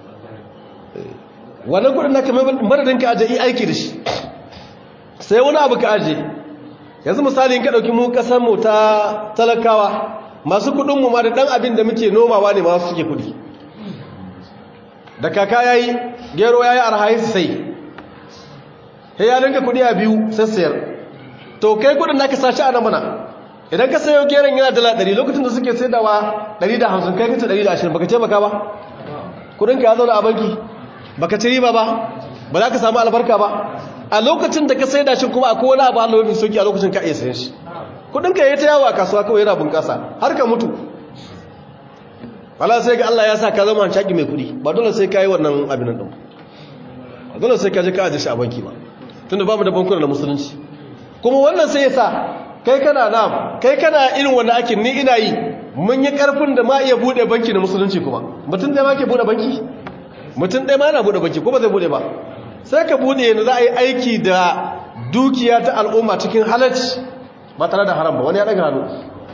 wannan kudin naka madadin ka aje aiki da shi sai wani abu ka aje yanzu misali in ka dauki mu kasar mu ta talakawa masu kudin mu ma da dan abin da muke nomawa ne masu suke kudi da kaka yayi gero yayi arhayi sai he ya dinka kudi a biyu sai sayar to kai kudin naka sashi a nan mana idan ka sayo geron yana dala 100 lokacin da suke saidawa 150 kai kace 120 baka ce baka ba kudin ka ya zauna a banki baka ci riba ba ba za ka samu albarka ba a lokacin da ka saida shi kuma akwai wani abu Allah mafi soki a lokacin ka iya sayan shi kudin ka yayi ta yawa kasuwa kawai yana bunƙasa har ka mutu wala sai ga Allah ya sa ka zama shaki mai kudi ba dole sai ka yi wannan abin nan ba dole sai ka je ka aje shi a banki ba tunda bamu da bankuna na musulunci kuma wannan sai ya sa kai kana nam kai kana irin wanda ake ni ina yi mun yi karfin da ma iya bude banki na musulunci kuma mutum da ma ke bude banki mutum ɗaya ma yana bude banki ko ba zai bude ba sai ka bude yanzu za a yi aiki da dukiya ta al'umma cikin halacci ba tare da haram ba wani ya ɗaga hannu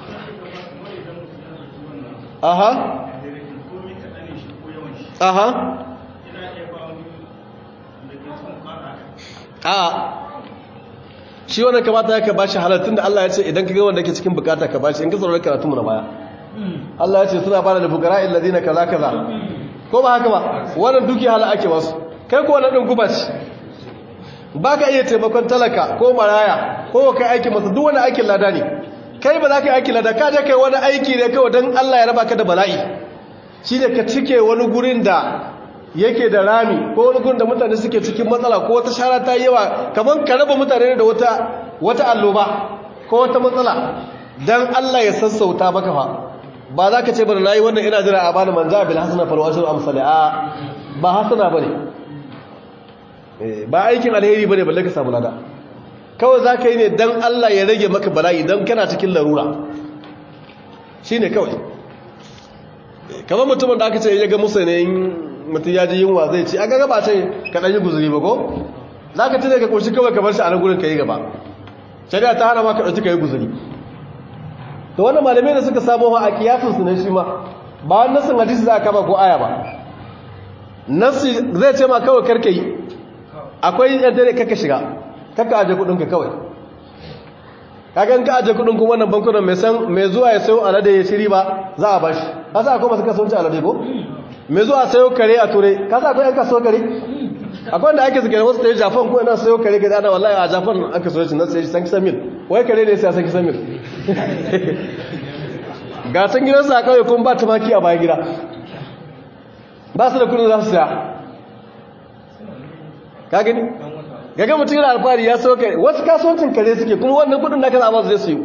aha aha a shi wanda kamata ya ka bashi halattun da Allah ya ce idan ka ga wanda ke cikin bukata ka bashi in ka tsoron karatu mu na baya Allah ya ce suna fara da bukara illazina kaza kaza ko ba haka ba wannan duki hala ake wasu kai ko wannan din guba ce baka iya taimakon talaka ko maraya ko kai aiki masa duk wani aikin lada ne kai ba za ka yi aikin lada ka je kai wani aiki ne kawai don Allah ya raba ka da bala'i shi ne ka cike wani gurin da yake da rami ko wani gurin da mutane suke cikin matsala ko wata shara ta yi yawa kamar ka raba mutane da wata wata alloba ko wata matsala don Allah ya sassauta maka fa ba za ka ce bana nayi wannan ina jira a bani manja bil hasana fal washru amsali a ba hasana bane ba aikin alheri bane balle ka samu lada kawai za ka yi ne dan Allah ya rage maka bala'i dan kana cikin larura shine kawai kamar mutumin da aka ce ya ga musa ne mutum ya ji yunwa zai ci a gaga ba ce ka ɗan yi guzuri ba ko za ka tuna ka ƙoshi kawai ka bar shi a nan gurin ka yi gaba shari'a ta hana ma ka ɗauki ka yi guzuri to wannan malamai da suka samu a kiyasinsu ne shi ma ba wani nasin hadisi za a kama ko aya ba nasi zai ce ma kawai karka yi akwai yan dare kaka shiga kaka aje kudinka kawai kagan ka aje kudin kuma wannan bankunan mai san mai zuwa ya sayo alade ya shiri ba za a bashi kasa akwai masu kasuwanci alade ko mai zuwa sayo kare a ture kasa akwai yan kasuwa kare akwai wanda ake zikirin wasu ta yi jafan ko yana sayo kare ga ana wallahi a jafan aka soya shi nan sai san kisan mil wai kare ne sai san kisan mil ga san gidansa a kawai kuma ba tumaki a bayan gida ba su da kudin za su siya ka gani gaga mutum yana alfahari ya sayo kare wasu kasuwancin kare suke kuma wannan kudin da kan amma zai su yi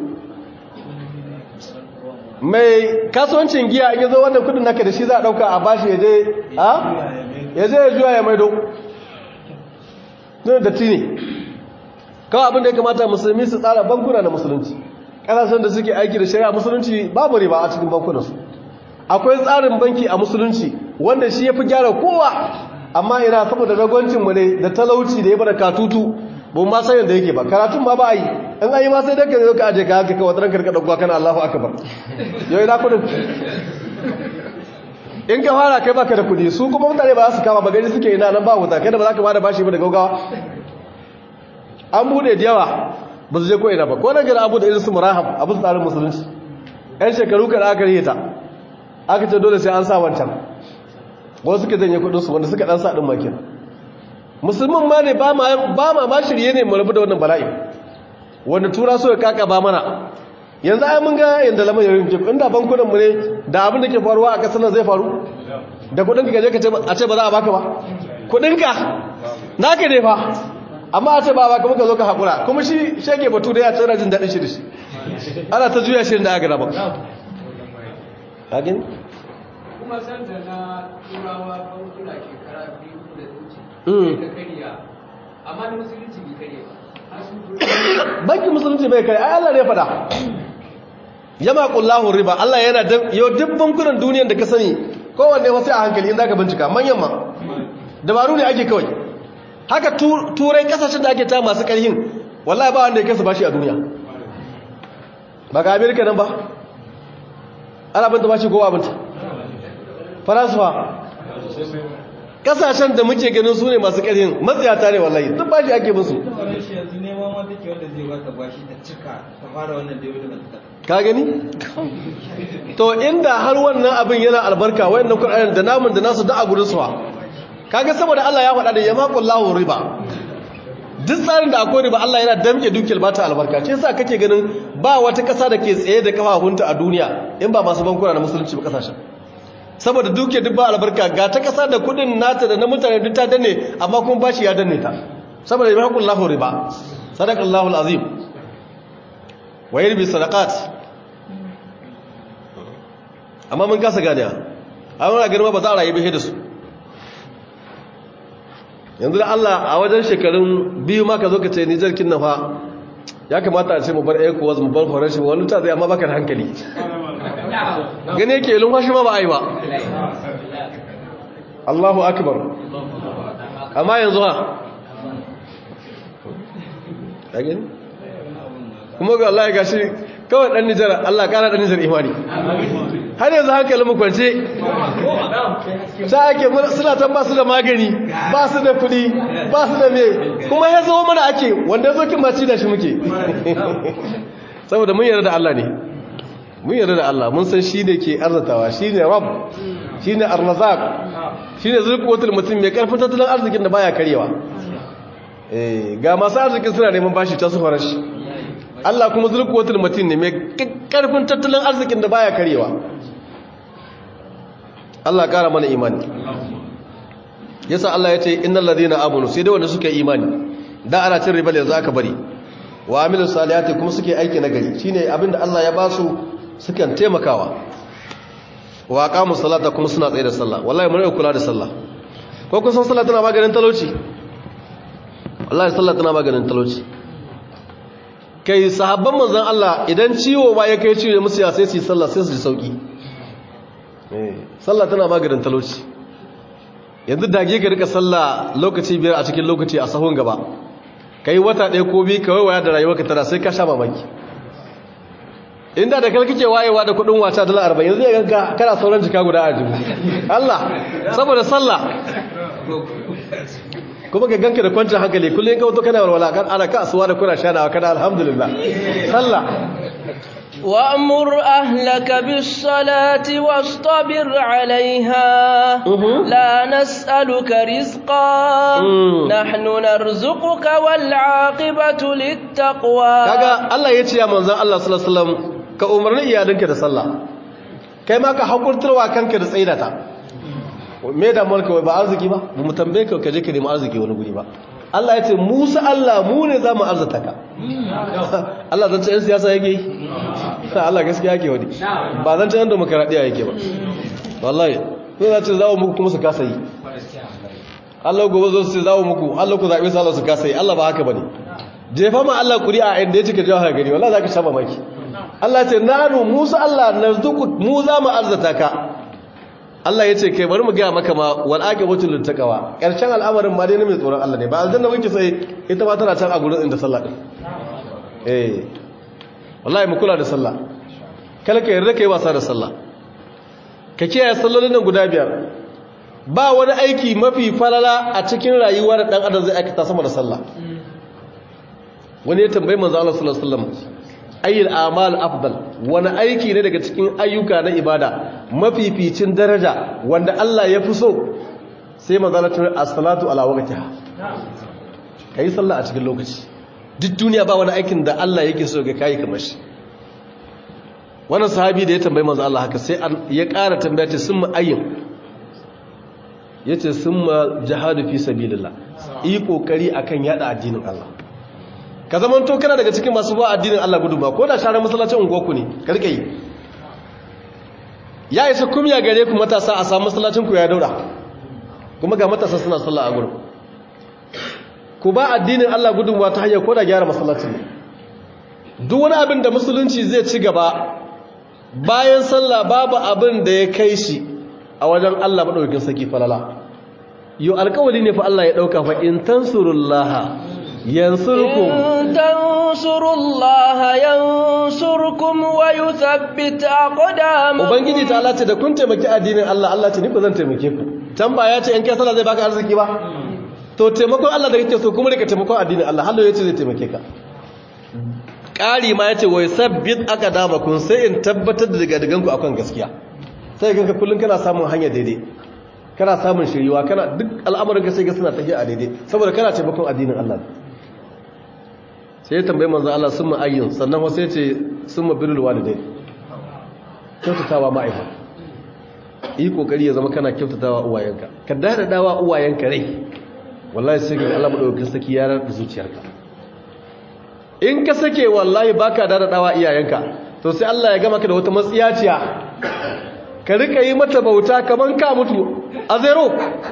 mai kasuwancin giya in yazo wannan kudin naka da shi za a dauka a bashi ya je a ya je ya juya ya maido don da tini kawai abin da ya kamata musulmi su tsara bankuna na musulunci kasashen da suke aiki da shari'a musulunci babu riba a cikin bankunansu akwai tsarin banki a musulunci wanda shi ya fi gyara kowa amma ina saboda ragwancinmu ne da talauci da ya bada katutu ba ma san yadda yake ba karatun ma ba a yi in an yi ma sai daga ka aje ka haka kawai tsaron karka ɗauka kana allahu akabar yau ina kudin in ka fara kai baka da kudi su kuma mutane ba za su kama ba gani suke ina nan ba wuta kai da ba za ka bada bashi ba da gaugawa an bude da yawa ba su je ko ina ba ko na gina abu da irin su murahab abu su tsarin musulunci yan shekaru kada aka rihita aka ce dole sai an sa wancan wasu suka janye kudinsu wanda suka dan sa din makin musulmin ma ne ba ma ma shirye ne mu rabu da wannan bala'i wanda tura so ya kaka ba mana yanzu ai mun ga yanda lamar yayin ke inda bankunan mu ne da abin da ke faruwa a kasar nan zai faru da kudin ka je ka ce a ce ba za a baka ba kudin ka naka ne fa amma a ce ba baka muka zo ka hakura kuma shi shege batu da ya tsara jin dadin shi da shi ana ta juya shi da aka raba ka gani kuma san da na turawa bankuna shekara biyu da wuce da kariya amma da musulunci bai kare ba bankin musulunci bai kai ai Allah ne ya faɗa yama qullahu riba Allah yana da yau duk bankunan duniyar da ka sani kowanne wasu a hankali in zaka bincika manyan ma dabaru ne ake kawai haka turai kasashen da ake ta masu ƙarhin wallahi ba wanda ya kasa bashi a duniya ba ga amerika nan ba ana binta bashi kowa binta faransa ba kasashen da muke ganin su ne masu ƙarhin matsayata ne wallahi duk bashi ake musu yanzu neman wata ke wanda zai wata bashi ta cika ta fara wannan da yau da ka gani to inda har wannan abin yana albarka wayannan Qur'anin da namun da nasu da a gurin suwa kaga saboda Allah ya faɗa da yamaqullahu riba duk tsarin da akwai riba Allah yana damke dukiyar ba ta albarka ce yasa kake ganin ba wata ƙasa da ke tsaye da kafafunta a duniya in ba masu bankuna na musulunci ba kasashen saboda dukiyar duk ba albarka ga ta ƙasa da kudin nata da na mutane duk ta danne amma kuma bashi ya danne ta saboda yamaqullahu riba sadaqallahu alazim wa yarbi sadaqat amma mun kasa gane a wani ganin ba za a rayu bihe da su yanzu da Allah a wajen shekarun biyu ma ka zo ka ce ni jarkin na fa ya kamata a ce mu bar ecowas mu bar faranshi wani ta zai amma baka da hankali gani yake ilin kwashi ma ba a yi ba Allahu akbar amma yanzu ha ya gani kuma ga Allah ya gashi kawai dan Nijar Allah kara dan Nijar imani har yanzu hankalin mu kwance sai ake suna tan ba su da magani ba su da kudi ba su da me kuma ya zo mana ake wanda zo kin maci da shi muke saboda mun yarda da Allah ne mun yarda da Allah mun san shi ne ke arzatawa shi ne rabb shi ne arrazaq shi ne zulquwatul mutum mai karfin tattalin arzikin da baya karewa eh ga masu arzikin suna neman bashi ta su farashi Allah kuma zulquwatul mutum ne mai karfin tattalin arzikin da baya karewa Allah kara mana imani yasa Allah ya ce innal ladina amanu sai dai wanda suka imani da ana cin riba yanzu aka bari wa amilus salihati kuma suke aiki na gari shine abinda Allah ya basu sukan taimakawa wa aqamus salata kuma suna tsaye da sallah wallahi mun kula da sallah ko kun san sallah tana maganin talauci wallahi sallah tana maganin talauci kai sahabban manzon Allah idan ciwo ba ya kai ciwo musu ya sai su yi sallah sai su ji sauki sallah tana maganin talauci yanzu dage ka rika sallah lokaci biyar a cikin lokaci a sahun gaba kai wata ɗaya ko biyu kawai waya da rayuwarka tana sai ka sha mamaki inda da kai kake wayewa da kudin wata dala 40 yanzu ya ganka kana sauran jika guda a jibu Allah saboda sallah kuma ka ganka da kwancin hankali kullum ka wato kana walwala kan ana ka asuwa da kuna shanawa kana alhamdulillah sallah وأمر أهلك بالصلاة واصطبر عليها لا نسألك رزقا نحن نرزقك والعاقبة للتقوى kaga Allah ya ce ya manzon Allah sallallahu alaihi wasallam ka umarni iyalinka da sallah kai ma ka hakurtarwa kanka da tsaidata me da mulka ba arziki ba mu tambaye ka kaje ka nemi arziki wani guri ba Allah ya ce Musa Allah mu ne za mu arzata ka Allah zan ce yan siyasa yake yi Allah gaskiya yake wani ba zan ce yan demokaradiyya yake ba wallahi sai za ce zawo muku kuma su kasa yi Allah gobe zo su zawo muku Allah ku zaɓe su Allah su kasa yi Allah ba haka bane jefa ma Allah ƙuri'a inda ya cika jawo gari wallahi za ka sha mamaki Allah ya ce nanu Musa Allah narzuku mu za mu arzata ka Allah ya ce kai bari mu gaya maka ma wal aqibatu lit taqwa karshen al'amarin ma dai ne mai tsoron Allah ne ba aljanna muke sai ita ma tana can a gurin inda sallah din eh wallahi mu kula da sallah kala ka yarda kai wasa da sallah ka kiyaye sallolin nan guda biyar ba wani aiki mafi falala a cikin rayuwar dan adam zai aikata sama da sallah wani ya tambayi manzo Allah sallallahu alaihi wasallam ayyul amal afdal wani aiki ne daga cikin ayyuka na ibada mafificin daraja wanda Allah ya fi so sai mazalatul as-salatu ala waqtiha kai sallah a cikin lokaci duk duniya ba wani aikin da Allah yake so ga kai kamar shi wannan sahabi da ya tambayi manzo Allah haka sai ya ƙara tambaya ce sun ayyin yace summa jihadu fi sabilillah yi kokari akan yada addinin Allah ka zaman to kana daga cikin masu ba addinin Allah gudunma ko da share masallacin unguwarku ne karka yi ya isa kumya gare ku matasa a samu masallacin ku ya daura kuma ga matasa suna sallah a gurin ku ba addinin Allah gudunmuwa ta hanyar koda gyara masallacin ne duk wani abin da musulunci zai ci gaba bayan sallah babu abin da ya kai shi a wajen Allah madaukakin saki falala yo alƙawari ne fa Allah ya dauka fa in tansurullaha yansurkum إن تنصروا الله ينصركم ويثبت أقدامكم ubangiji ta Allah ce da kun taimaki addinin Allah Allah ce ni ba zan taimake ku can ba ya ce in kai sallah zai baka arziki ba to taimakon Allah da kake so kuma rika taimakon addinin Allah hallo yace zai taimake ka ƙari ma yace wai sabbit aqdamakum sai in tabbatar da daga diganku akan gaskiya sai ganka kullun kana samun hanya daidai kana samun shiriwa kana duk al'amuran ka sai ga suna tafiya a daidai saboda kana taimakon addinin Allah sai ya tambaye manzo Allah summa ayyin sannan wasu yace summa birrul walidain kyautatawa ma'aifa yi kokari ya zama kana kyautatawa uwayenka ka dada dawa uwayenka rai wallahi sai ga Allah madaukakin saki ya rarra zuciyarka in ka sake wallahi baka dada dawa iyayenka to sai Allah ya gama ka da wata matsiyaciya ka rika yi mata bauta kaman ka mutu a zero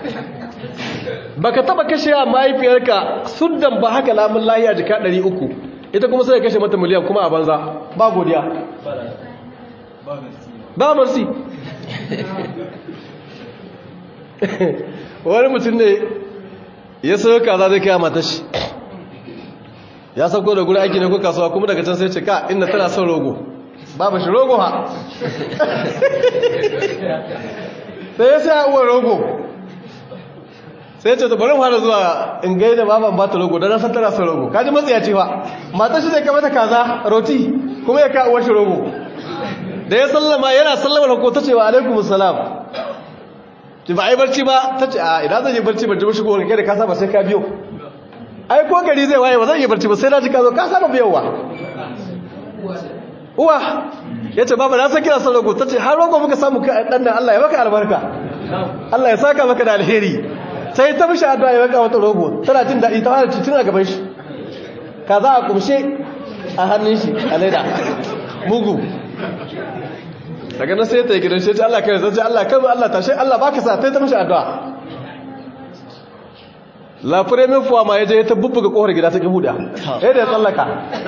baka taba kashe mahaifiyarka suddan ba haka lamun lahiya jika 300 ita kuma sai ya kashe mata miliyan kuma a banza ba godiya ba marsi wani mutum ne ya sayo kaza zai kaya matashi ya sauko da guri aiki ne ko kasuwa kuma daga can sai ce ka inda tana son rogo babu shi rogo ha sai ya sai uwar rogo sai ce ta bari fara zuwa in gai da baban ba ta rogo don san tana son rogo kaji matsaya ce fa matashi zai kamata kaza roti kuma ya ka uwar shi rogo da ya sallama yana sallama da ko ta ce wa alaikum salam ki ba ai barci ba ta ce a idan zan yi barci ban ji ba shigo kai da ka saba sai ka biyo ai ko gari zai waye ba zan yi barci ba sai na ji ka zo ka saba biyowa uwa ya ce baba na san kira son rogo ta ce har rogo muka samu dan nan Allah ya maka albarka Allah ya saka maka da alheri sai ta mishi addu'a ya maka wata rogo tana jin daɗi ta fara cikin a gaban shi kaza a kumshe a hannun shi a laida mugu daga nan sai ta yi gidan shi Allah kai zai Allah kai Allah tashi Allah baka sa sai ta mishi addu'a la premier fois ma yaje ta bubbuga kohar gida ta kihuda eh da ya tsallaka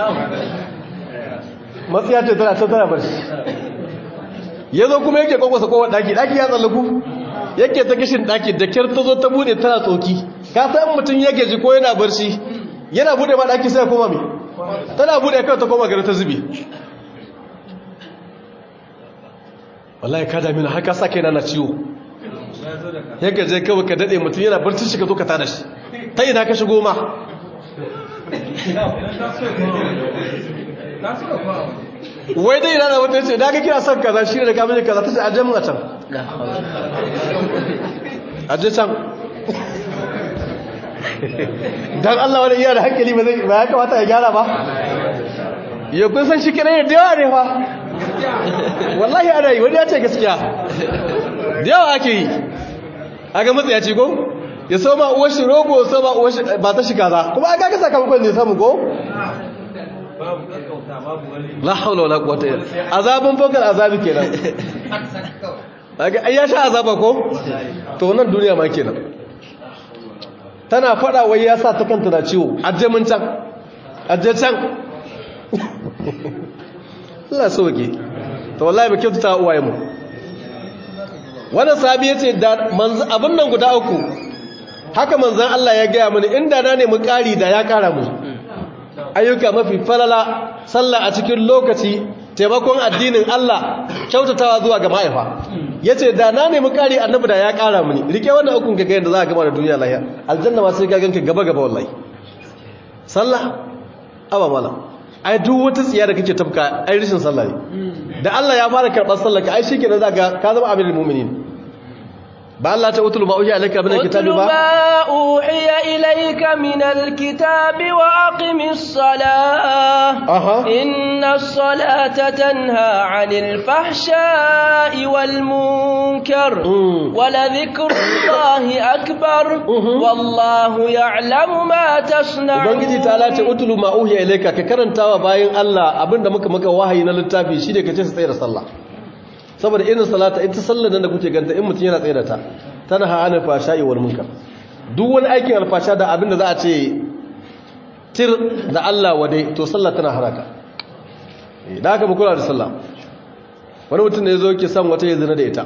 matsiya ce tana ta tana barci yazo kuma yake kokosa kowar daki daki ya tsallaku yake ta kishin daki da kyar ta zo ta bude tana tsoki ka san mutun yake ji ko yana barci yana bude ma daki sai ya koma me tana bude kai ta koma gari ta zubi wallahi ka dami na haka sa kai na ciwo ya gaje kawai ka dade mutum yana barci shi ka zo ka tada shi ta ina ka shigo ma wai dai ina da wata ce da ka kira son kaza shi ne da kamar kaza ta ce aje mun a can aje can dan Allah wani iya da hankali ba zai ba ya kamata ya gyara ba ya kun san shi kira da yawa ne fa wallahi ana yi wani ya ce gaskiya da yawa ake yi a ga matsaya ce ko ya so ma uwar shi rogo so ma uwar shi ba ta shiga za kuma aka ga sakamakon ne samu ko la haula wala quwwata illa azabun fokal azabi kenan kaga ai ya sha azaba ko to nan duniya ma kenan tana fada wai ya sa ta kanta da ciwo ajje mun can ajje can Allah soke to wallahi ba kyautata uwaye mu wannan sahabi yace da abin nan guda uku haka manzon Allah ya gaya mini inda na nemi ƙari da ya ƙara mu ayyuka mafi falala sallah a cikin lokaci taimakon addinin Allah kyautatawa zuwa ga ma'aifa yace da na nemi ƙari annabi da ya ƙara mini rike wannan ukun ga yadda za ka gama da duniya lahiya aljanna ma sai ka ganka gaba gaba wallahi sallah aba mala ai duk wata tsiya da kake tafka ai rishin sallah ne da Allah ya fara karɓar sallah ka ai shikenan zaka ka zama amirul mu'minin ba Allah ta utulu ma uhiya ilayka min alkitabi ba ma uhiya ilayka min alkitabi wa aqimis salah inna as-salata tanha 'anil fahsha'i wal munkar wa la dhikrullahi akbar wallahu ya'lamu ma tasna'un ubangiji ta Allah ta utulu ma uhiya ilayka ka karantawa bayin Allah abinda muka maka wahayi na littafi shine kace su tsaya da sallah saboda irin salata ita sallar nan da kuke ganta in mutum yana tsaye da ta tana hana fasha'i wal munkar duk wani aikin alfasha da abin da za a ce tir da Allah wadai to sallah tana haraka da haka mu kula da sallah wani mutum ne zo ke son wata ya zina da ita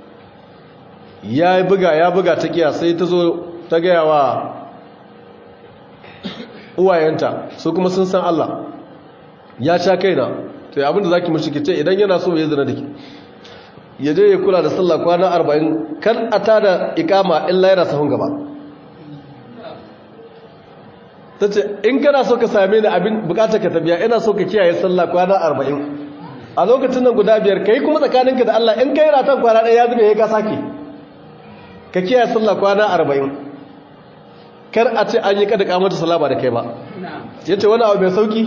ya buga ya buga ta kiya sai ta zo ta gaya wa uwayenta su kuma sun san Allah ya sha kaina to ya abinda zaki mishi kice idan yana so ya zina da ki ya je ya kula da sallah kwana 40 kan a tada ikama illa yana sahun gaba tace in kana so ka same ni abin bukatar ka tabiya ina so ka kiyaye sallah kwana 40 a lokacin nan guda biyar kai kuma tsakaninka da Allah in kai ratan kwana ɗaya ya zube ya ka sake ka kiyaye sallah kwana 40 kar a ce an yi kada kamata salama da kai ba yace wani abu mai sauki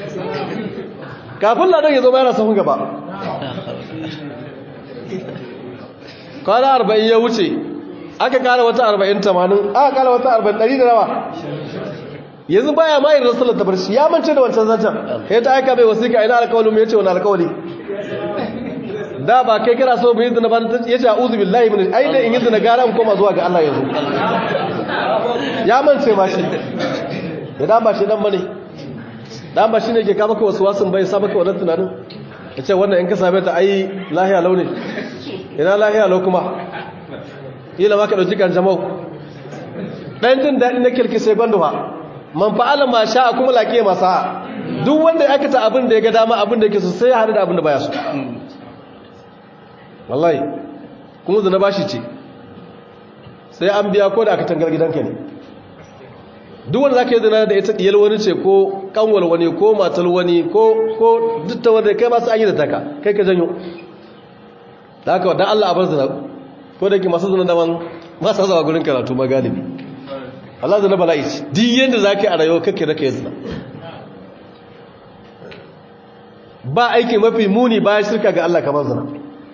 kafin ladan ya zo yana sahun gaba kwana arba'in ya wuce aka kara wata arba'in tamanin aka kara wata arba'in ɗari da nawa yanzu baya ma yin rasulun ta barci ya mance da wancan zancen ya ta aika mai wasiƙa ina alkawalin mu ya ce wani alkawali da ba kai kira so mu yi zina ba ya ce a'udhu billahi min ai da in yi zina gara in koma zuwa ga Allah yanzu ya mance ma shi ya da ba shi dan bane dan ba shine ke ka maka wasu wasun bai sa maka wannan tunanin ya ce wannan in ka same ta ai lahiya launi ina lahiya lau kuma ila ma ka dauki kan jama'u dan jin dadi na kirki sai gwanduwa man fa'ala ma sha'a kuma laqiya ma sa'a duk wanda ya aikata abin da ya ga dama abin da yake so sai ya hadu da abin da baya so wallahi kuma zina bashi ce sai an biya ko da aka tangar gidanka ne duk wanda zaka yi zina da ita diyal wani ce ko kanwal wani ko matal wani ko ko duk ta wanda kai ba su an yi da taka kai ka janyo da haka dan Allah a bar zina ko da ke masu zina da man ba sa zuwa gurin karatu ma galibi Allah zina bala'i ce duk yanda zaka yi a rayuwa kake da kai zina ba aiki mafi muni bayan shirka ga Allah kamar zina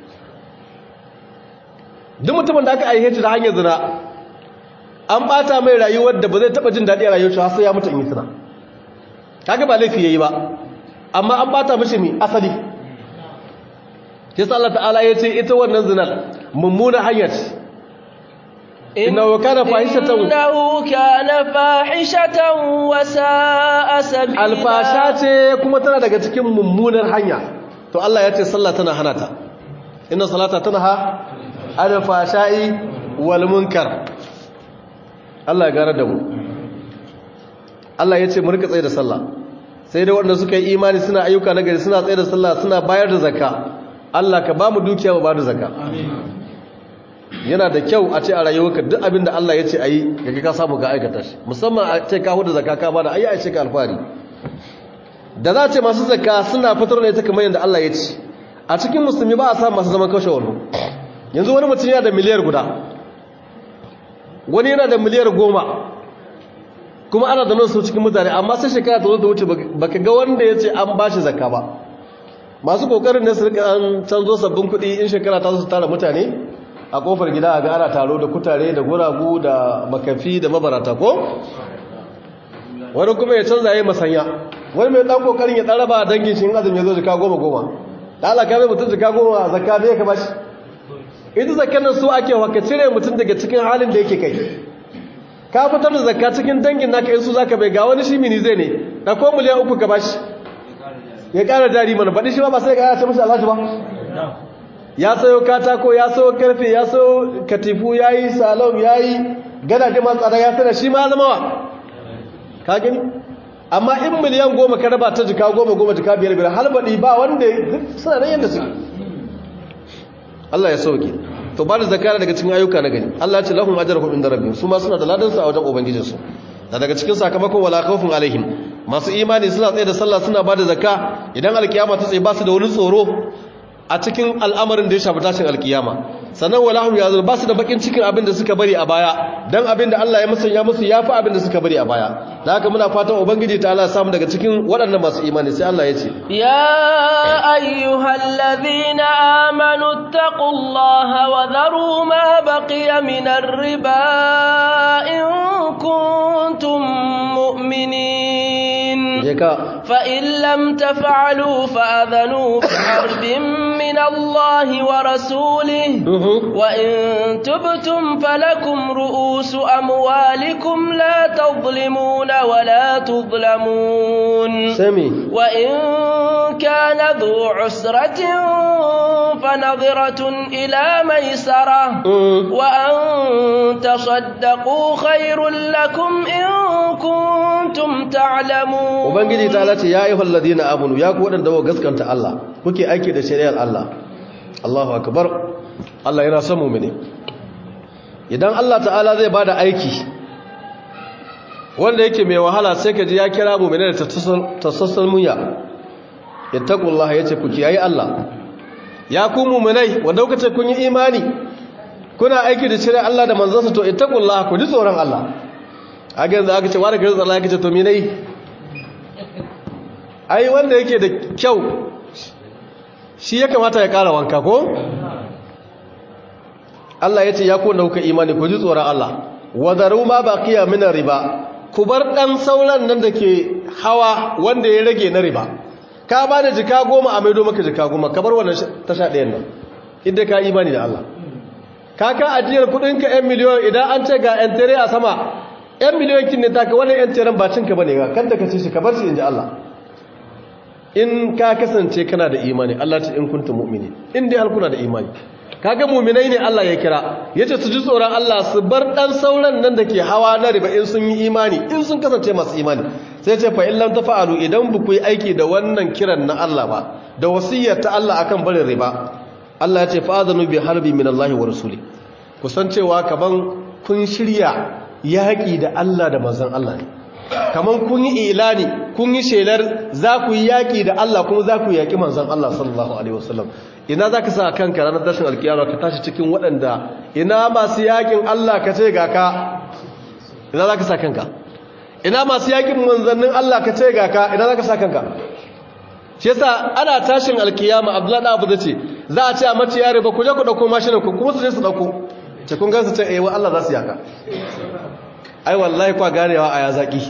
duk mutumin da aka aihe shi da hanyar zina an bata mai rayuwar da ba zai taba jin daɗi a rayuwar shi har sai ya mutu in yi zina kaga ba laifi yayi ba amma an bata mishi mi asali yasa Allah ta'ala ya ce ita wannan zinar mummuna hanyar innahu kana fahishatan innahu kana fahishatan wa sa'a sabila alfasha ce kuma tana daga cikin mummunar hanya to Allah ya ce sallah tana hana ta inna salata tanha alfashai wal munkar Allah ya gara da mu Allah ya ce mu rika tsaye da sallah sai dai wanda suka yi imani suna ayyuka na gari suna tsaye da sallah suna bayar da zakka Allah ka ba mu dukiya mu ba da zakka yana da kyau a ce a rayuwarka duk abin da Allah ya ce ayi kaga ka samu ka aikata shi musamman a ce ka huda zakka ka bada ayi a ce ka alfari da za a ce masu zakka suna fitar da ita kamar yadda Allah ya ce a cikin musulmi ba a samu masu zaman kashe wani yanzu wani mutum yana da miliyar guda wani yana da miliyar goma kuma ana da nasu cikin mutane amma sai shekara ta zo ta wuce baka ga wanda ya ce an ba shi zakka ba masu kokarin ne su rika an canzo sabbin kuɗi in shekara ta zo su tara mutane a kofar gida a ga ana taro da kutare da guragu da makafi da mabarata ko wani kuma ya canza ya yi masanya wani mai ɗan kokarin ya ɗara ba dangin shi in azumi ya zo jika goma goma da alaka mai mutum jika goma zakka bai ka bashi ita zakar nan su ake waka cire mutum daga cikin halin da yake kai ka fitar da zakka cikin dangin naka in su zaka bai ga wani shi mini zai ne da ko miliyan uku ka bashi ya ƙara jari mana baɗi shi ba ba sai ya ce mashi alhaji ba ya sayo katako ya sayo karfe ya sayo katifu ya yi salon ya yi gadaje masu tsada ya tsada shi ma zama wa ka gani amma in miliyan goma ka raba ta jika goma goma jika biyar biyar halbaɗi ba wanda suna nan yadda suke Allah ya sauke to ba da zakara daga cikin ayyuka na gani Allah ya ce lahum ajruhum inda rabbihim su ma suna da ladan su a wajen ubangijin su da daga cikin sakamakon wala khawfun alaihim masu imani suna tsaye da sallah suna ba da zakka idan alkiyama ta tsaye ba su da wani tsoro a cikin al'amarin da ya shafi tashin alkiyama sannan wala hum yazun ba su da bakin cikin abin da suka bari a baya dan abin da Allah ya musanya musu yafi abin da suka bari a baya da haka muna fatan ubangiji ta Allah samu daga cikin waɗannan masu imani sai Allah ya ce ya ayyuhallazina amanu taqullaha wa dharu ma baqiya minar riba in kuntum mu'minin je ka فإن لم تفعلوا فأذنوا بحرب من الله ورسوله Mhm. وإن تبتم فلكم رؤوس أموالكم لا تظلمون ولا تظلمون sami وإن كان ذو عسرة فنظرة إلى ميسرة Mm. وأن تصدقوا خير لكم إن كنتم تعلمون ubangiji ta lace ya ayyuhal ladina amanu ya ku wadanda kuka gaskanta Allah kuke aiki da shari'ar Allah Allahu akbar Allah yana son mu'mini idan Allah ta'ala zai bada aiki wanda yake mai wahala sai ka ji ya kira mu'mini da tasassul munya ittaqullah yace ku kiyaye Allah ya ku mu'minai wanda kuka ce kun yi imani kuna aiki da shari'ar Allah da manzansa to ittaqullah ku ji tsoron Allah a yanzu aka ce wani kirin Allah ya ce to me nayi ai wanda yake da kyau shi ya kamata ya kara wanka ko Allah ya ce ya kone kuka imani ku ji tsoron Allah wadaru ma baqiya min riba ku bar dan sauran nan da ke hawa wanda ya rage na riba ka ba da jika goma a maido maka jika goma ka bar wannan tasha ɗayan nan inda ka imani da Allah ka ka ajiyar kudinka 'yan miliyon idan an ce ga 'yan tere a sama 'yan miliyon kin ne ta ka wani 'yan teren ba cinka ba ne ga kan da ka ce shi ka bar shi in ji Allah in ka kasance kana da imani Allah ce in kuntum mu'mini in dai har kuna da imani kaga mu'minai ne Allah ya kira yace su ji tsoron Allah su bar dan sauran nan dake hawa na riba in sun yi imani in sun kasance masu imani sai ce fa in lam tafa'alu idan bu ku yi aiki da wannan kiran na Allah ba da wasiyyar ta Allah akan barin riba Allah ya ce fa'adhanu bi harbi min Allah wa rasuli kusan cewa kaman kun shirya yaki da Allah da manzon Allah ne kamar kun yi ilani kun yi shelar za ku yi yaƙi da Allah kuma za ku yaƙi manzan Allah sallallahu Alaihi wasallam ina za ka sa kanka ranar tashin alkiyama ka tashi cikin waɗanda ina masu yaƙin Allah ka ce ga ka ina za ka sa kanka ina masu yaƙin manzannin Allah ka ce ga ka ina za ka sa kanka shi yasa ana tashin alkiyama abdullahi abu zai ce za a ce a mace yare ba ku je ku ɗauko mashinan ku kuma su je su ɗauko ce kun gansu ce eh wa Allah za su yaka ai wallahi kwa ganewa a ya zaki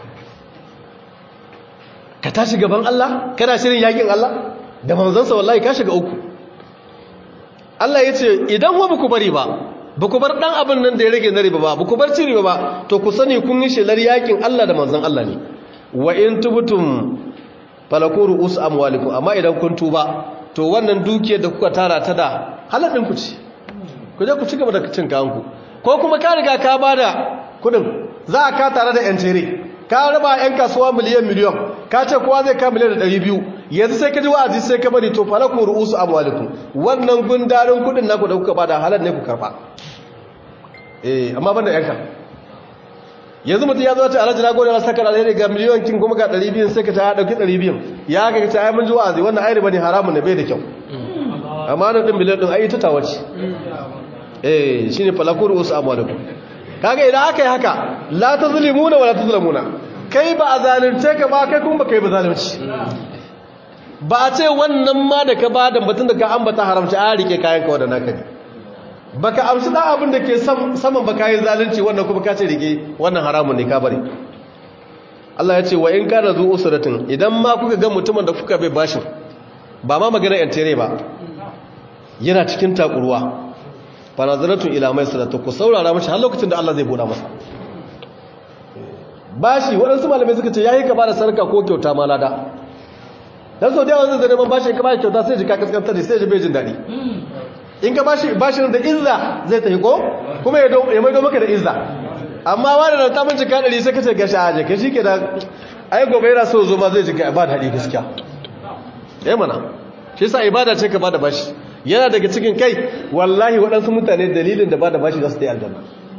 ka tashi gaban Allah kana shirin yakin Allah da manzansa wallahi ka shiga uku Allah ya ce idan wa ku bari ba ba ku bar dan abin nan da ya rage na riba ba ba ku bar ci riba ba to ku sani kun yi shelar yakin Allah da manzan Allah ne wa in tubtum falaku ru'us amwalikum amma idan kun tuba to wannan dukiyar da kuka tara ta da halalin ku ci ku je ku ci gaba da cin kayanku ko kuma ka riga ka bada kudin za a ka tare da 'yan tere ka raba 'yan kasuwa miliyan miliyan ka ce kowa zai ka miliyan da ɗari biyu yanzu sai ka ji wa'azi sai ka bari to fara ku ru'usu amwalikum wannan gundarin kudin naku da kuka bada halar ne ku karba eh amma banda yanka yanzu mutum ya zo ta alhaji na gode na saka alheri ga miliyan kin kuma ga ɗari biyun sai ka ta ɗauki ɗari biyun ya ga ta ai mun ji wa'azi wannan ai riba ne haramun ne bai da kyau amma nan ɗin miliyan ɗin ai ta tawace eh shine falakuru usu amwalikum kaga idan aka yi haka la tazlimuna wala tuzlamuna kai ba a zalunce ka ba kai kuma ba kai ba zalunci ba a ce wannan ma da ka ba da batun da ka ambata haramci a rike kayan ka wadana ka ne baka amshi da abin da ke saman ba kayan zalunci wannan kuma ka ce rike wannan haramun ne ka bari Allah ya ce wa in kana zu usratin idan ma kuka ga mutumin da kuka bai bashin ba ma magana yantere ba yana cikin takuruwa fanazaratu ila mai salatu ku saurara mashi har lokacin da Allah zai buɗa masa bashi waɗansu malamai suka ce yayi ka bada sarka ko kyauta ma lada dan sau da yawan zai neman bashi in ka bashi kyauta sai ji ka kaskantar da sai ji bai jin daɗi in ka bashi bashin da izza zai tafi ko kuma ya ya maido maka da izza amma wani da ta minci ka ɗari sai ka ce gashi a je ka shi ke da ai gobe yana so zo ma zai ji ka ba da haɗi gaskiya eh mana shi yasa ibada ce ka bada bashi yana daga cikin kai wallahi waɗansu mutane dalilin da ba da bashi za su ta yi aljanna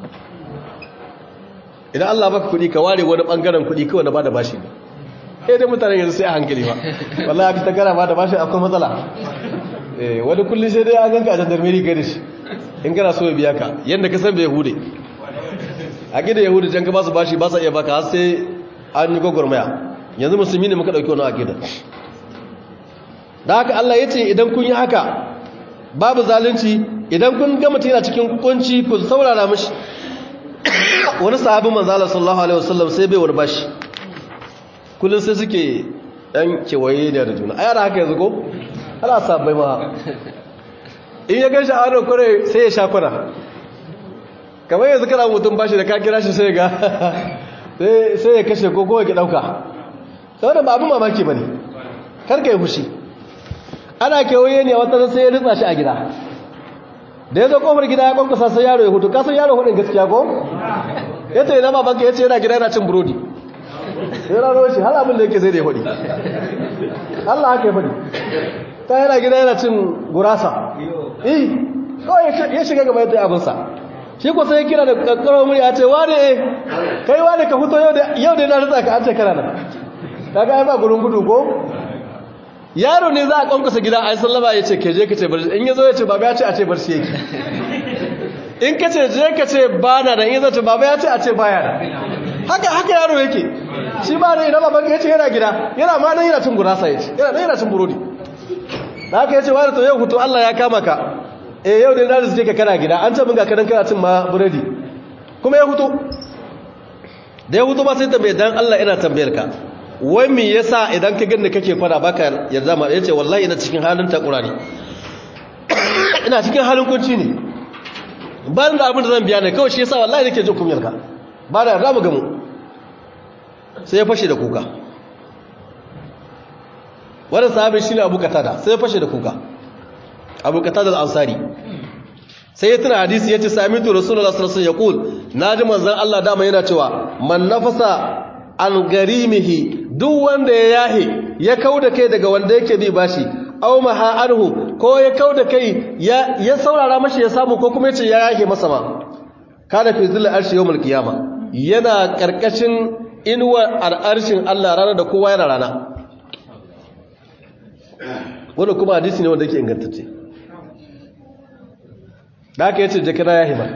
idan Allah baka kuɗi ka ware wani ɓangaren kuɗi kawai na ba da bashi ne eh dai mutane yanzu sai a hankali ba wallahi aka ta gara ba da bashi akwai matsala eh wani kullum sai dai an ganka a jandarmeri kai da shi in kana so ya biya ka yadda ka san bai yahude a gida yahudu jan ka ba su bashi ba sa iya baka har sai an yi gwagwarmaya yanzu musulmi ne muka ɗauki wani akida da haka Allah ya ce idan kun yi haka babu zalunci idan kun ga mutum yana cikin kunci ku saurara mashi wani sahabin manzala sallallahu alaihi wasallam sai bai wani bashi kullum sai suke ɗan kewaye da da juna a yara haka yanzu ko ana sabai ma in ya gan sha'adar kwarai sai ya sha kwana kamar yanzu kana mutum bashi da ka kira shi sai ga sai ya kashe ko kowa ki ɗauka saboda ba abin mamaki ba ne karka yi fushi ana kewaye ne a wata sai ya ritsa shi a gida da ya zo kofar gida ya kwankwasa sai yaro ya hutu kasan yaro hudun gaskiya ko ya ce yana babanka ya ce yana gida yana cin burodi ya rano shi har abin da yake zai da ya faɗi Allah haka ya faɗi ta yana gida yana cin gurasa eh kawai ya shiga gaba yadda abinsa shi ko sai ya kira da kakkarar murya ce wane eh kai wane ka fito yau da yana ritsa ka an ce kana nan kaga ai ba gurin gudu ko yaro ne za a kwankwasa gida a yi sallama ya ce ke je ka ce barci in ya zo ya ce baba ya ce a ce barci yake in ka ce je ka ce ba na da in ya zo ce baba ya ce a ce baya da haka haka yaro yake shi ba da idan baban ya ce yana gida yana ma nan yana cin gurasa ya ce yana nan yana cin burodi da haka ya ce wani to yau hutu Allah ya kama ka eh yau da na suke ka kana gida an ce mun ga kadan kana cin ma burodi kuma ya hutu da ya hutu ba sai tambaye dan Allah ina tambayar ka wai me yasa idan ka ganni kake fara baka yarda ma yace wallahi ina cikin halin takura ne ina cikin halin kunci ne ba da abin da zan biya ne kawai shi yasa wallahi nake jin kumyar ka ba da yarda mu gamu sai ya fashe da kuka wannan sahabi shine Abu Qatada sai ya fashe da kuka Abu Qatada al-Ansari sai ya tuna hadisi yace samitu rasulullahi sallallahu alaihi wasallam yaqul naji manzon Allah dama yana cewa man nafasa an garimihi duk wanda ya yahe ya kauda kai daga wanda yake bi bashi aw maha anhu ko ya kauda kai ya ya saurara mashi ya samu ko kuma yace ya yahe masa ma kana fi zilla arshi yawmul qiyama yana karkashin inuwa al'arshin Allah ranar da kowa yana rana wannan kuma hadisi ne wanda yake ingantacce da aka yace jakira yahe ma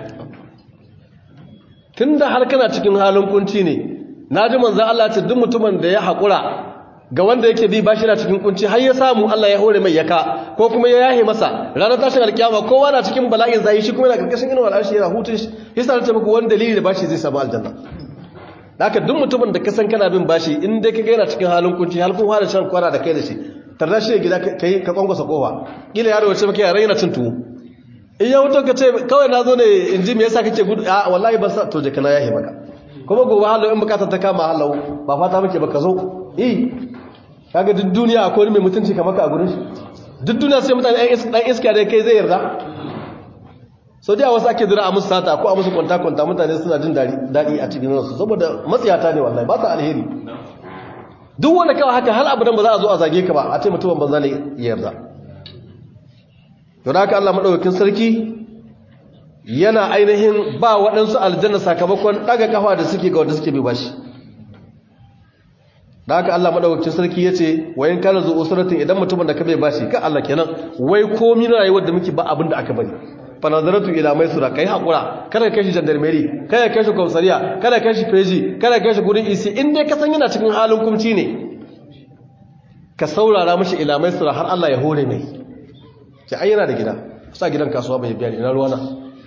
tunda har kana cikin halin kunci ne na ji manzan Allah ce duk mutumin da ya haƙura ga wanda yake bi bashi na cikin kunci har ya samu Allah ya hore mai yaka ko kuma ya yahe masa ranar tashin alkiyama kowa na cikin bala'in zai shi kuma yana karkashin inuwar arshi yana hutun shi yasa ta muku wani dalili da bashi zai samu aljanna haka duk mutumin da ka san kana bin bashi in dai kaga yana cikin halin kunci har kun fara shan kwara da kai da shi tarda shi gida kai ka kwankwasa kofa kila yaro wace maka yaran yana cin tuwo in ya wuto ka ce kawai na zo ne in ji me yasa kake gudu a wallahi ba sa to je kana yahe maka kuma gobe halau in bukatar ta kama halau ba fata muke ba ka zo eh kaga duk duniya akwai mai mutunci kamar ka a gurin shi duk duniya sai mutane ɗan iska da kai zai yarda sau da wasu ake zira a musu sata ko a musu kwanta-kwanta mutane suna jin daɗi a cikin ransu saboda matsiyata ne wallahi ba ta alheri duk wanda kawai haka hal abu ba za a zo a zage ka ba a ce mutumin banza ne ya yarda yau da haka Allah maɗaukakin sarki yana ainihin ba waɗansu aljanna sakamakon ɗaga kafa da suke ga wanda suke bai bashi da haka Allah madaukakin sarki yace wayan kana zu usratin idan mutumin da ka bai bashi ka Allah kenan wai komai na rayuwar da muke ba abin da aka bari fa nazaratu ila maisura kai hakura kada kai shi gendarmerie kada kai shi komisariya kada kai shi feji kada kai shi gurin isi in dai ka san yana cikin halin kumci ne ka saurara mishi ila maisura har Allah ya hore mai ki ai yana da gida sa gidan kasuwa bai biya ni na ruwana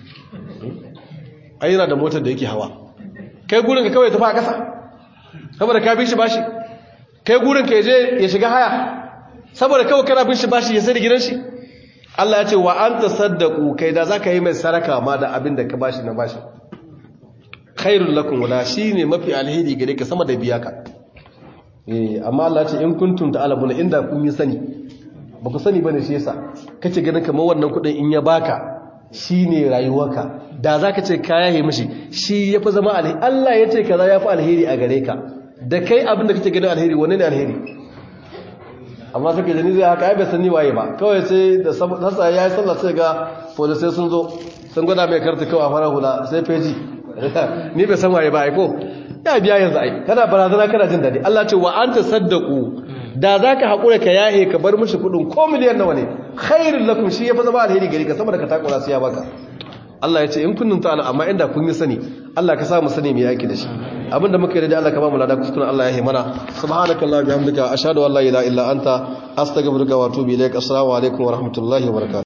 ai yana da motar da yake hawa kai gurin ka kawai tafi a kasa saboda ka bi shi bashi kai gurin ka je ya shiga haya saboda kawai kana bin shi bashi ya sai da gidan shi Allah ya ce wa anta saddaqu kai da zaka yi mai saraka ma da abin da ka bashi na bashi khairul lakum wala shine mafi alheri gare ka sama da biya ka eh amma Allah ya ce in kuntum ta'lamuna inda kun yi sani ba ku sani bane shi yasa kace ganin kamar wannan kudin in ya baka shine rayuwarka da zaka ce ka yahe mishi shi yafi zama alheri Allah ya ce kaza yafi alheri a gare ka da kai abin da kake ganin alheri wanne ne alheri amma suka jani zai haka ai bai sani waye ba kawai sai da sassa ya yi sallah sai ga polisai sun zo sun gwada mai karta kawai a fara hula sai feji ni bai san waye ba ai ko ya biya yanzu ai kana barazana kana jin daɗi Allah ce wa anta saddaqu da zaka hakura ka yahe ka bar mishi kudin ko miliyan nawa ne khairul lakum shi yafi zama alheri gari ka sama da ka takura sai ya baka Allah ya ce in kunnin ta'ala amma inda kun yi sani Allah ka sa mu sani mu yaki da shi abinda muka yi da Allah ka ba mu lada kuskuren Allah ya himana subhanakallah bihamdika ashhadu an la ilaha illa anta astaghfiruka wa atubu ilaik assalamu alaikum wa rahmatullahi wa barakatuh